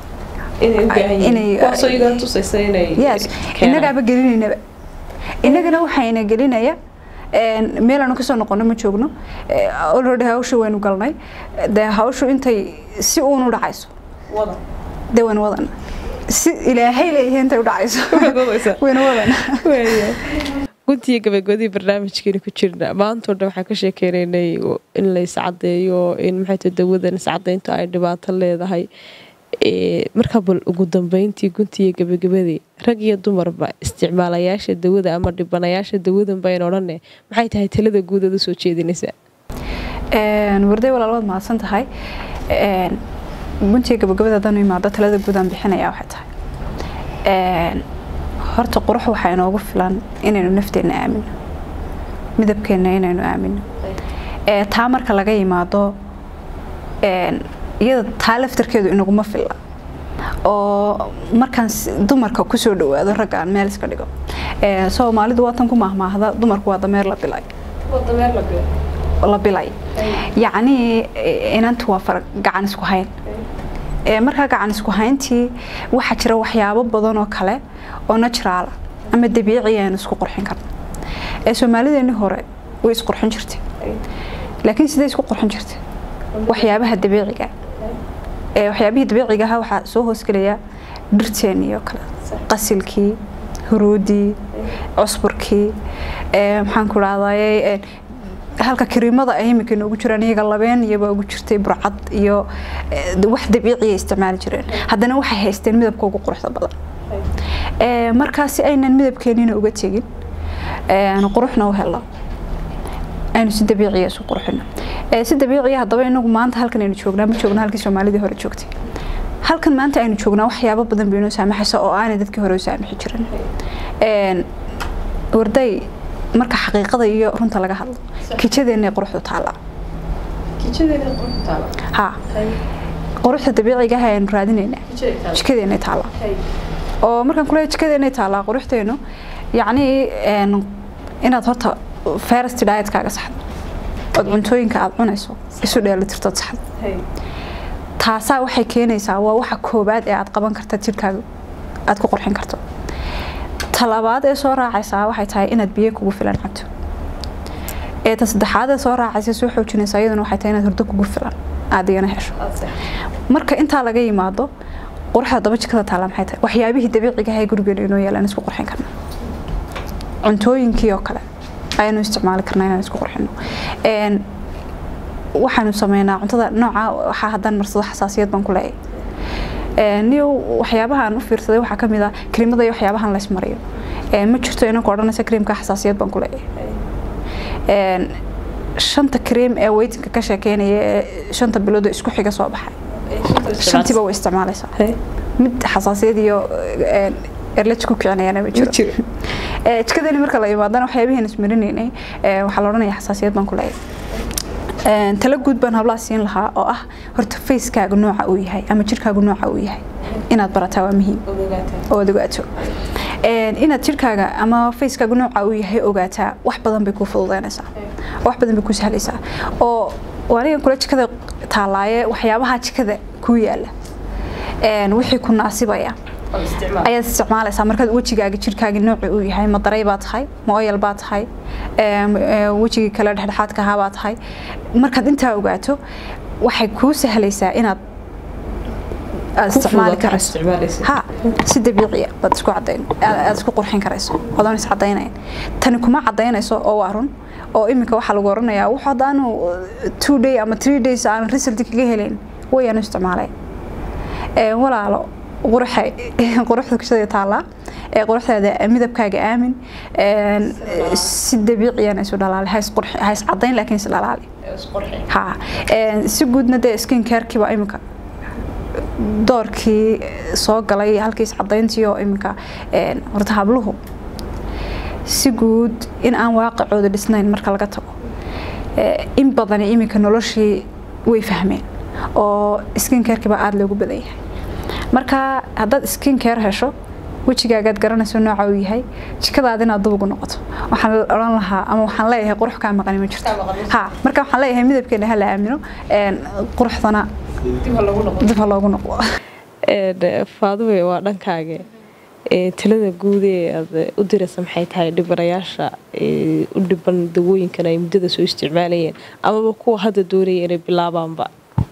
D: innagaaba gelinaynaba innagana waxayna gelinaya meelaanu kasoo noqono ma joogno already hawsha waynu galnay dee hawshu intay si uunu dhacayso dee waynu wadana si ilaahay leeyahay intay u dhacayso waynu wadana
B: guntiga gabagabadii barnaamijkeeni ku jirna maantoo dhan waxaan ka sheekeynaynay in la iscadeeyo in maxay tahay dawadan iscadeyntu ay dhibaato leedahay markaa bal ugu dambeyntii guntiiyo gabagabadii rag iyo dumarba isticmaalayaasha dawada ama dhibanayaasha dawadan bayn odhane maxay tahay talada guudaad u soo jeedinaysaa
D: warday walaalwaad mahadsan tahay guntiga gabagabada haddanu imaado talada guudaan bixinaya waxay tahay horta qurux waxaa inoogu filan inaynu nafteenna aamino midabkeenna inaynu aamino taa marka laga yimaado iyada taa laftarkeedu inaguma filla oo markaan dumarka kusoo dhawaado ragga aan meel iska dhigo soomaalidu waatan ku mahmaahda dumarku waa dameer la bilay la bilay yacnii inantu waa far gacan isku hayn markaa gacan isku hayntii waxaa jira waxyaabo badan oo kale oo naturaala ama dabiici aynu isku qurxin karno ee soomaalideeni hore way isqurxin jirtay laakiin sidee isku qurxin jirtay waxyaabaha dabiiciga waxyaabihii dabiiciga ahaa waxaa soo hoosgelaya dhirteennii oo kale qasilkii huruudii cusburkii maxaan ku dhahdaye halka kariimada ay imika noogu jiraan iyaga labeen iyabaa ugu jirtay burcad iyo wax dabiiciya isticmaali jireen haddana waxay haysteen midabka ugu quruxda badan markaasi aynan midabkeenina uga tegin quruxna u helo aynu si dabiiciya isu qurxino si dabiiciya haddaba inagu maanta halkan aynu joognaa ma joogna halkii soomaalidii hore joogtay halkan maanta aynu joognaa waxyaabo badan bay inoo saamaxaysa oo aanay dadkii hore u saamixi jirin warday marka xaqiiqada iyo runta laga hadlo kijadeennay quruxdu taallaa ha quruxda dabiiciga ah aynu raadinaynaa jikadeennay taallaa oo markaan kuleeya jikadeennay taallaa quruxdeenu yacnii inaad horta first diet-kaaga saxdo ood cuntooyinka aad cunayso isu dheelitirtood saxdo taasaa waxay keenaysaa waa waxa koobaad ee aad qaban karta jirkaaga aad ku qurxin karto talabaad ee soo raacaysaa waxay tahay inaad biyo kugu filan cabto ee ta saddexaad ee soo raacaysa soo xoojinaysa iyaduna waxay tahay inaad hurdo kugu filan aad igana hesho marka intaa laga yimaado quruxda daba jikada taala maxay tahay waxyaabihii dabiiciga ah ee gurigeena inoo yaalaan isku qurxin karna cuntooyinkii oo kale ayaanu isticmaali karnaa inaan isku qurxino waxaanu sameynaa cuntada nooca waxaa haddaan marsado xasaasiyad baan ku leeyahay niyo waxyaabahaan u fiirsaday waxaa kamid ah krimada iyo waxyaabahan lays mariyo ma jirto inanku odhanaysa krimka xasaasiyad baan ku leeyahay shanta krim ee weytinka ka sheekeynaya ee shanta bilood oo isku xiga soo baxay shantiiba way isticmaalaysaa mid xasaasiyad iyo erlaj ku kicinayana ma jiro jikadeeni marka la imaadana waxyaabihiin ismarinaynay waxaa la odhanaya xasaasiyad baan ku leeyahay tala guud baan hablaha siin lahaa oo ah horta facekaaga nooca uu yahay ama jirkaagu nooca uu yahay inaad barataa waa muhiim ood ogaato inaad jirkaaga ama facekaaga nooca uu yahay ogaataa wax badan bay kuu fududeynaysaa wax badan bay kuu sahlaysaa oo anigan kula jikada taalaaye waxyaabaha jikada kuu yaala wixii ku naasibaya ayaad isticmaalaysaa markaad wejigaaga jirkaaga nooci uu yahay ma daray baa tahay ma oyal baa tahay wejigii kale dhexdhexaadka ahaa baa tahay markaad intaa ogaato waxay kuu sahlaysaa inaad aad isticmaali karayso ha si dabiiciya baad isku cadayn aad isku qurxin karayso odoon is cadaynayn tani kuma cadaynayso oo waa run oo iminka waxaa lagu oranayaa wuxuu haddaanu two day ama three days aan result kaga helayn wayaanu isticmaalay walaalo quruxay quruxda kushada taallaa ee quruxdaada midabkaaga aamin si dabiiciyana isu dhalaali ha is cadayn laakiin is dhalaali ha si guudna dee skin carekiiba iminka doorkii soo galay halkii is cadayntii oo iminka horta habluhu si guud in aan waaqicooda dhisnayn marka laga tago in badani iminka noloshii way fahmeen oo skin carekiiba aada loogu badan yahay marka haddaad skin care hesho wejigaagaad garanayso nooca uu yahay jikadaad inaad dub ugu noqoto waxaan odhan lahaa ama waxaan leeyahay qurux kaa maqani ma jirto ha marka waxaan leeyahay midabkeena hala aamino quruxdana dib ha loogu noqdo
B: faaduwe waa dhankaaga talada guud ee aad u diraysa maxay tahay dhibanayaasha u dhiban dawooyinkan ay muddada soo isticmaalayeen amaba kuwa hadda doonaya inay bilaabaanba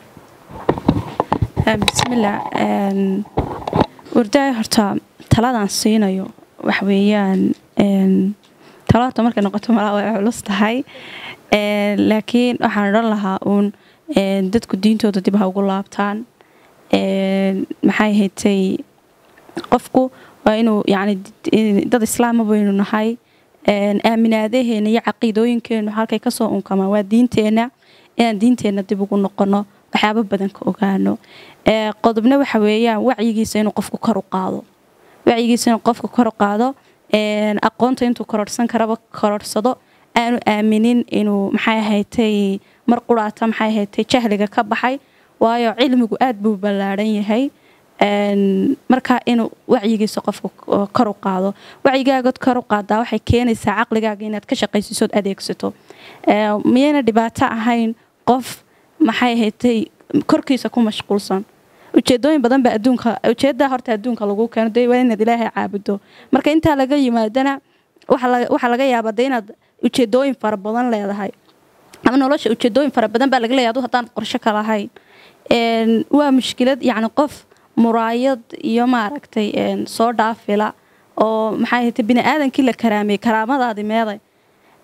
C: bismillah wardaay horta taladaan siinayo waxweeyaan tala horta markay noqoto malaa way culus tahay laakiin waxaan odhan lahaa uun dadku diintooda dib ha ugu laabtaan maxay haytay qofku waa inuu yani dad islaama baynu nahay aaminaadaheena iyo caqiidooyinkeenu halkay kasoo unkamaan waa diinteenna inaan diinteenna dib ugu noqono waxyaabo badan ka ogaano qodobna waxa weeyaan wacyigiisa inuu qofku kor u qaado wacyigiisa inuu qofku kor u qaado aqoonta intuu kororhsan karaba kororhsado aanu aaminin inuu maxay ahaytay mar quraata maxay ahaytay jahliga ka baxay waayo cilmigu aad buu ballaadhan yahay marka inuu wacyigiisa qofku kor u qaado wacyigaagad kor u qaadaa waxay keenaysaa caqligaaga inaad ka shaqaysiisood adeegsato miyayna dhibaato ahayn qof maxay haytay korkiisa ku mashquulsan ujeedooyin badan baa adduunka ujeedaa horta adduunka lagu keeno de waa inaad ilaahay caabudo marka intaa laga yimaadana waxaa laga yaabaa de inaad ujeedooyin fara badan leedahay ama nolosha ujeedooyin fara badan baa laga leeyahay adu haddaan qorsho ka lahayn waa mushkilad yacni qof muraayad iyo maaragtay soo dhaafila oo maxay haytay bini aadankii la karaamiyey karaamadaadi meeday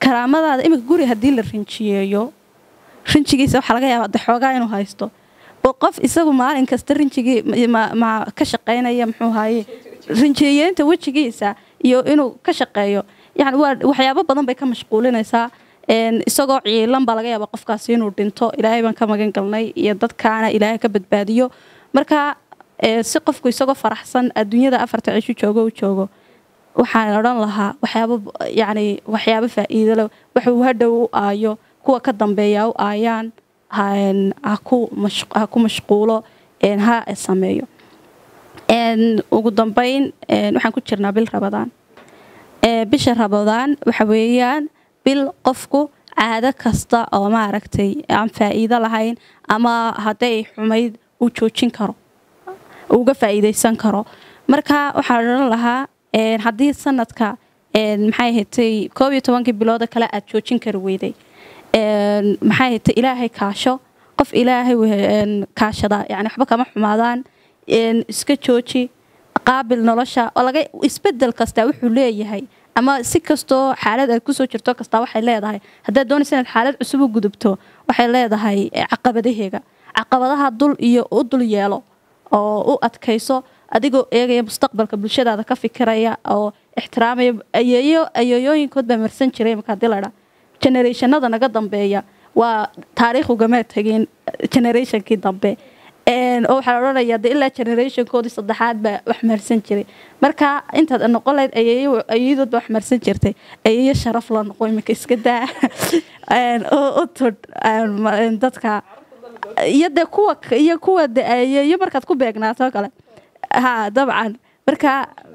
C: karaamadaada iminka guri haddii la rinjiyeeyo rinjigiisa waxaa laga yaabaa de xoogaa inuu haysto oo qof isagu maalin kasta rinjigii ma- ma ka shaqaynaya muxuu haye rinjiyeynta wejigiisa iyo inuu ka shaqeeyo yani waa waxyaabo badan bay ka mashquulinaysaa een, isagoo ciilan baa laga yaabaa qofkaasi inuu dhinto ilaahay baan ka magan galnay iyo dadkaana ilaahay ka badbaadiyo marka ee, si qofku isagoo faraxsan adduunyada afarta cisho joogo u joogo waxaan odhan lahaa waxyaabo yani waxyaabo faa'iido leh waxuu hadhow u aayo kuwa ka dambeeya u aayaan ha- ha ku mash- ha ku mashquulo een, ha sameeyo Een, ugu dambeyn een, waxaan ku jirnaa bil rabadaan Ee, bisha rabadaan waxa weeyaan bil qofku caado kasta oo maaragtay aan faa'iido lahayn ama hadday xumayd uu joojin karo uga faa'iidaysan karo marka waxaan odhan lahaa een, haddii sanadka een, maxay ahatay koob iyo tobankii bilooda kale aad joojin kari weyday een, maxay ahatay ilaahay kaasho qof ilaahay we- een, kaashada yani waxba kama xumaadaan een, iska jooji qaabil nolosha oo laga isbedel kasta wuxuu leeyahay ama si kastoo xaalad aad kusoo jirto kasta waxay leedahay haddaad doonaysa inaad xaalad cusub u gudubto waxay leedahay eh, caqabadaheega caqabadaha dul iyo u dul yeelo oo u adkayso adigoo eegaya mustaqbalka bulshadaada ka fikiraya oo ixtiraamaya ayeeyo ayeeyooyinkood baa marsan jiray marka hadii ladhaa generationada naga dambeeya waa taariikh ugama tegin generationkii dambe Een, oo waxaa la odhanayaa de ilaa generationkoodii saddexaad baa wax marsan jiray marka intaad noqon lahayd ayeeyo ayeeyadood baa wax marsan jirtay ayeeyo sharaf la noqo imika iska daa Een, oo u tudh een, ma- een, dadka iyo de kuwa iyo kuwa de ayeeyo markaad ku beegnaato oo kale ha dabcan marka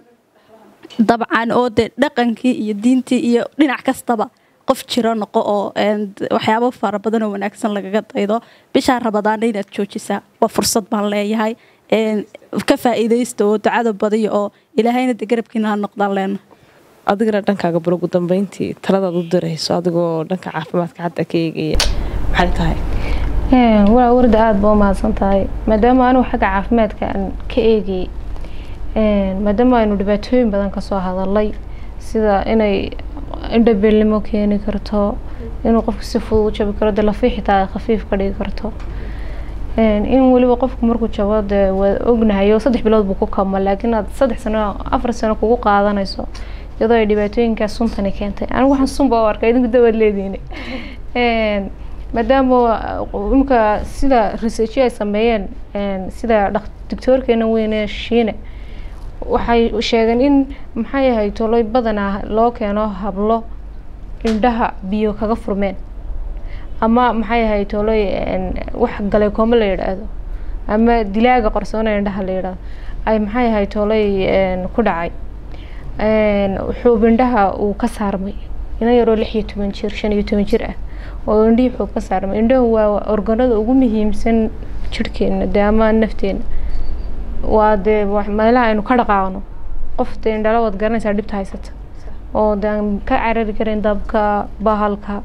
C: dabcan oo de dhaqankii iyo diintii iyo dhinac kastaba qof jiro noqo oo een, waxyaabo fara badan oo wanaagsan lagaga daydo bishaa rabadaana inaad joojisaa waa fursad baan leeyahay een, ka faa'iidaysta oo ducada badiyo oo ilaahayna de garabkiina ha noqdaan leena
B: adigana dhankaaga bal ugu dambeyntii taladaad u dirayso adigoo dhanka caafimaadka hadda ka eegaya maxay tahay
A: Een, waa warda aada ba u mahadsan tahay maadaama anigu xagga caafimaadka aan ka eegayay een, maadaama aynu dhibaatooyin badan kasoo hadalay sida inay indhabeelnimo keeni karto inuu qofku si fudud u jabi karo de lafii xitaa ay khafiif ka dhigi karto Een, in weliba qofku markuu jabo dee waa ognahay oo saddex bilood buu ku kama laakiin aad saddex sano afar sano kugu qaadanayso iyadoo ay dhibaatooyinkaas suntani keentay anigu waxaan sunba u arkay idinku dawaad leediini Een, maadaama uh, imika sida research ay sameeyeen een, sida dhaq- doctoorkeena weyne shiine waxay sheegeen in maxay ahay toloy badanaa loo keeno hablo indhaha biyo kaga furmeen ama maxay ahay toloy een, wax galay kooma la yidhaahdo ama dilaaga qarsoona indhaha la yidhaahdo ay maxay ahay toloy een, ku dhacay Een, xuub indhaha uu ka saarmay ina yaroo lix iyo toban jir shan iyo toban jir ah oo indhihii xuub ka saarmay indhahu waa organada ugu muhiimsan jirhkeena dee ama nafteena waa dee wax- meelaha aynu ka dhaqaaqno qof dee indhala waad garanaysaa dhibta haysata oo dee aan ka carari karin dabka bahalka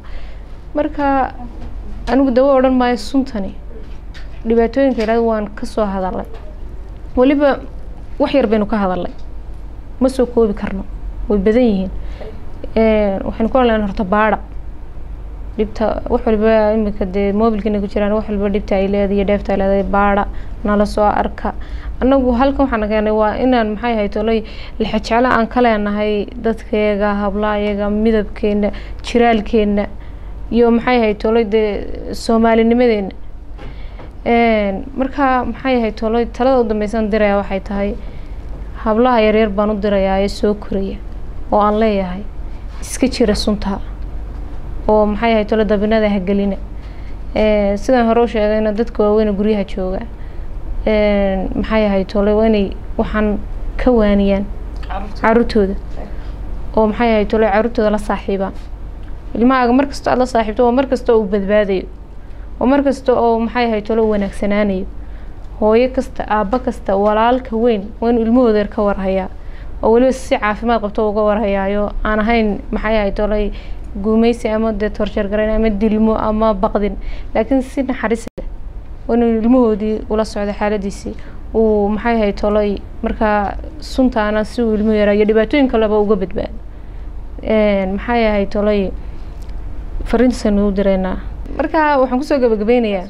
A: marka anigu dawo odhan maayo suntani dhibaatooyinka ilaa waan kasoo hadalay weliba wax yar baynu ka hadalay ma soo koobi karno way badan yihiin Een, waxaynu ku hadlaynaa horta baadha dhibta wax walba imika dee mobilkina ku jiraan wax walba dhibta ay leedahay iyo dheefta ay leedahay baadha nala soo arka annagu halkan waxaan keenay waa inaan maxay ahay tolay lixajeclo aan ka leenahay dadkeega hablayaga midabkeena jiraalkeena iyo maxay ahay tolay dee soomaalinimadeena Een, marka maxay ahay tolay talada u dambeysan diraya waxay tahay hablaha yaryar baan u dirayaa ee soo koraya oo aan leeyahay iska jira sunta oo maxay ahay tolo dabinada ha gelina Ee, sidaan hore u sheegayna dadka waaweyna guryaha jooga Een, maxay ahay tole waa inay waxaan ka waaniyaan caruurtooda oo maxay ahay tole caruurtooda la saaxiibaan ilmahaaga markasta aad la saaxiibto waa markasta uu badbaadayo oo markasta oo maxay ahay tole wanaagsanaanayo hooyo kasta aabbo kasta walaalka weyn waa inuu ilmahooda yar ka warhayaa oo weliba si caafimaad qabto uga warhayaayo aan ahayn maxay ahay tolay guumeysi ama dee torjar garayn ama dilmo ama baqdin laakiin si naxariis leh waa inuu ilmahoodii ula socdo xaaladiisii uu maxay ahay tolay markaa suntaana si uu ilmuhu yaraayo dhibaatooyin kaleba uga badbaado Een, maxay ahay tolay fariintiisanu u direynaa marka waxaan kusoo gabagabeynayaa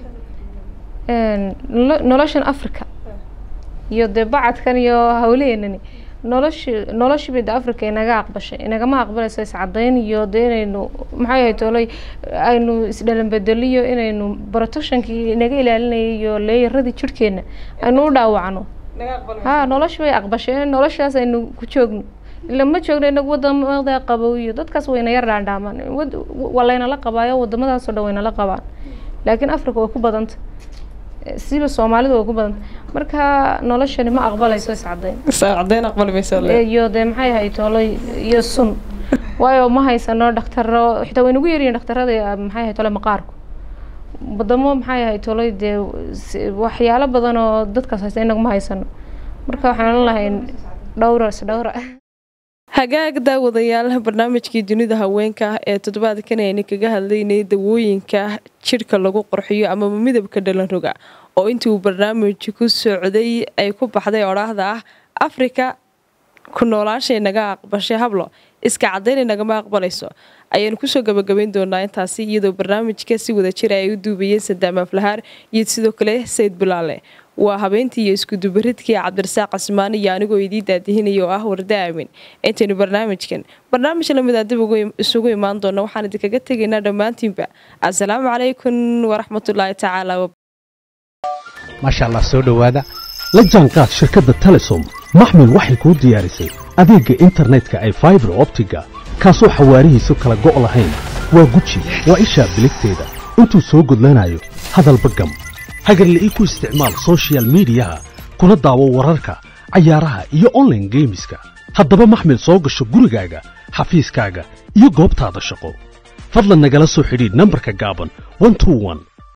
A: noloshan africa iyo dee bacadkan iyo hawlaheenani noloshi noloshiibay de africa inaga aqbashay inagama aqbalayso iscadayn iyo dee inaynu maxay ahayd olay aynu isdhalanbedeliyo inaynu protectionkii inaga ilaalinayay iyo leeyaradii jirhkeena aynu u dhaawacno ha noloshi bay aqbashay noloshaas aynu ku joogno ila ma joogno inagu wadamada qabow iyo dadkaas wayna yar dhaandhaamaan waa laynala qabaayo wadamadaasoo dhan waynala qabaan laakiin africa way ku badanta siba soomaalida way ku badanta marka noloshani ma aqbalayso iscadayn
B: iscadayn aqbali mayso
A: iyo dee maxay ahayd tolay iyo sun waayo ma haysano dhakhtaro xitaa way nagu yaryihin dhakhtarada maxay ahayd tole maqaarku wadamo maxay ahayd tolay dee waxyaalo badan oo dadkaas haysta inagu ma haysano marka waxaan lahay dhowra isdhowra
B: hagaag daawadayaal barnaamijkii dunida haweenka ee toddobaadkan aynu kaga hadlaynay dawooyinka jidhka lagu qorxiyo amaba midabka dhalanroga oo intii uu barnaamij ku socday ay ku baxday odhaahda ah afrika ku noolaashay naga aqbashay hablo iska cadaynay nagama aqbalayso ayaanu kusoo gabagabayn doonaa intaasi iyadoo barnaamijka si wada jira ay u duubayeen sadaam aflahaar iyo sidoo kale sayid bilaale waa habeentii iyo iskudubaridkii cabdirasaaq casmaan iyo anigoo idii daadihinaya oo ah warda aamin intaynu barnaamijkan barnaamij lamida dib isugu imaan doona waxaan idinkaga tegaynaa dhammaantiinba assalaamu calaykum waraxmatullaahi tacaala
E: maasha allah soo dhowaada la jaanqaad shirkadda telesom maxmil waxay kuu diyaarisay adeegga internetka ay faibar optiga kaasoo xawaarihiisu kala go' lahayn waa guji waa ishaa biligteeda intuu soo gudlanayo hadalba gam hagarla'ii ku isticmaal sochial midiyaha kuna daawo wararka cayaaraha iyo onlaine geemiska haddaba maxmil soo gasho gurigaaga xafiiskaaga iyo goobtaada shaqo fadlan nagala soo xidhiidh nambarka gaaban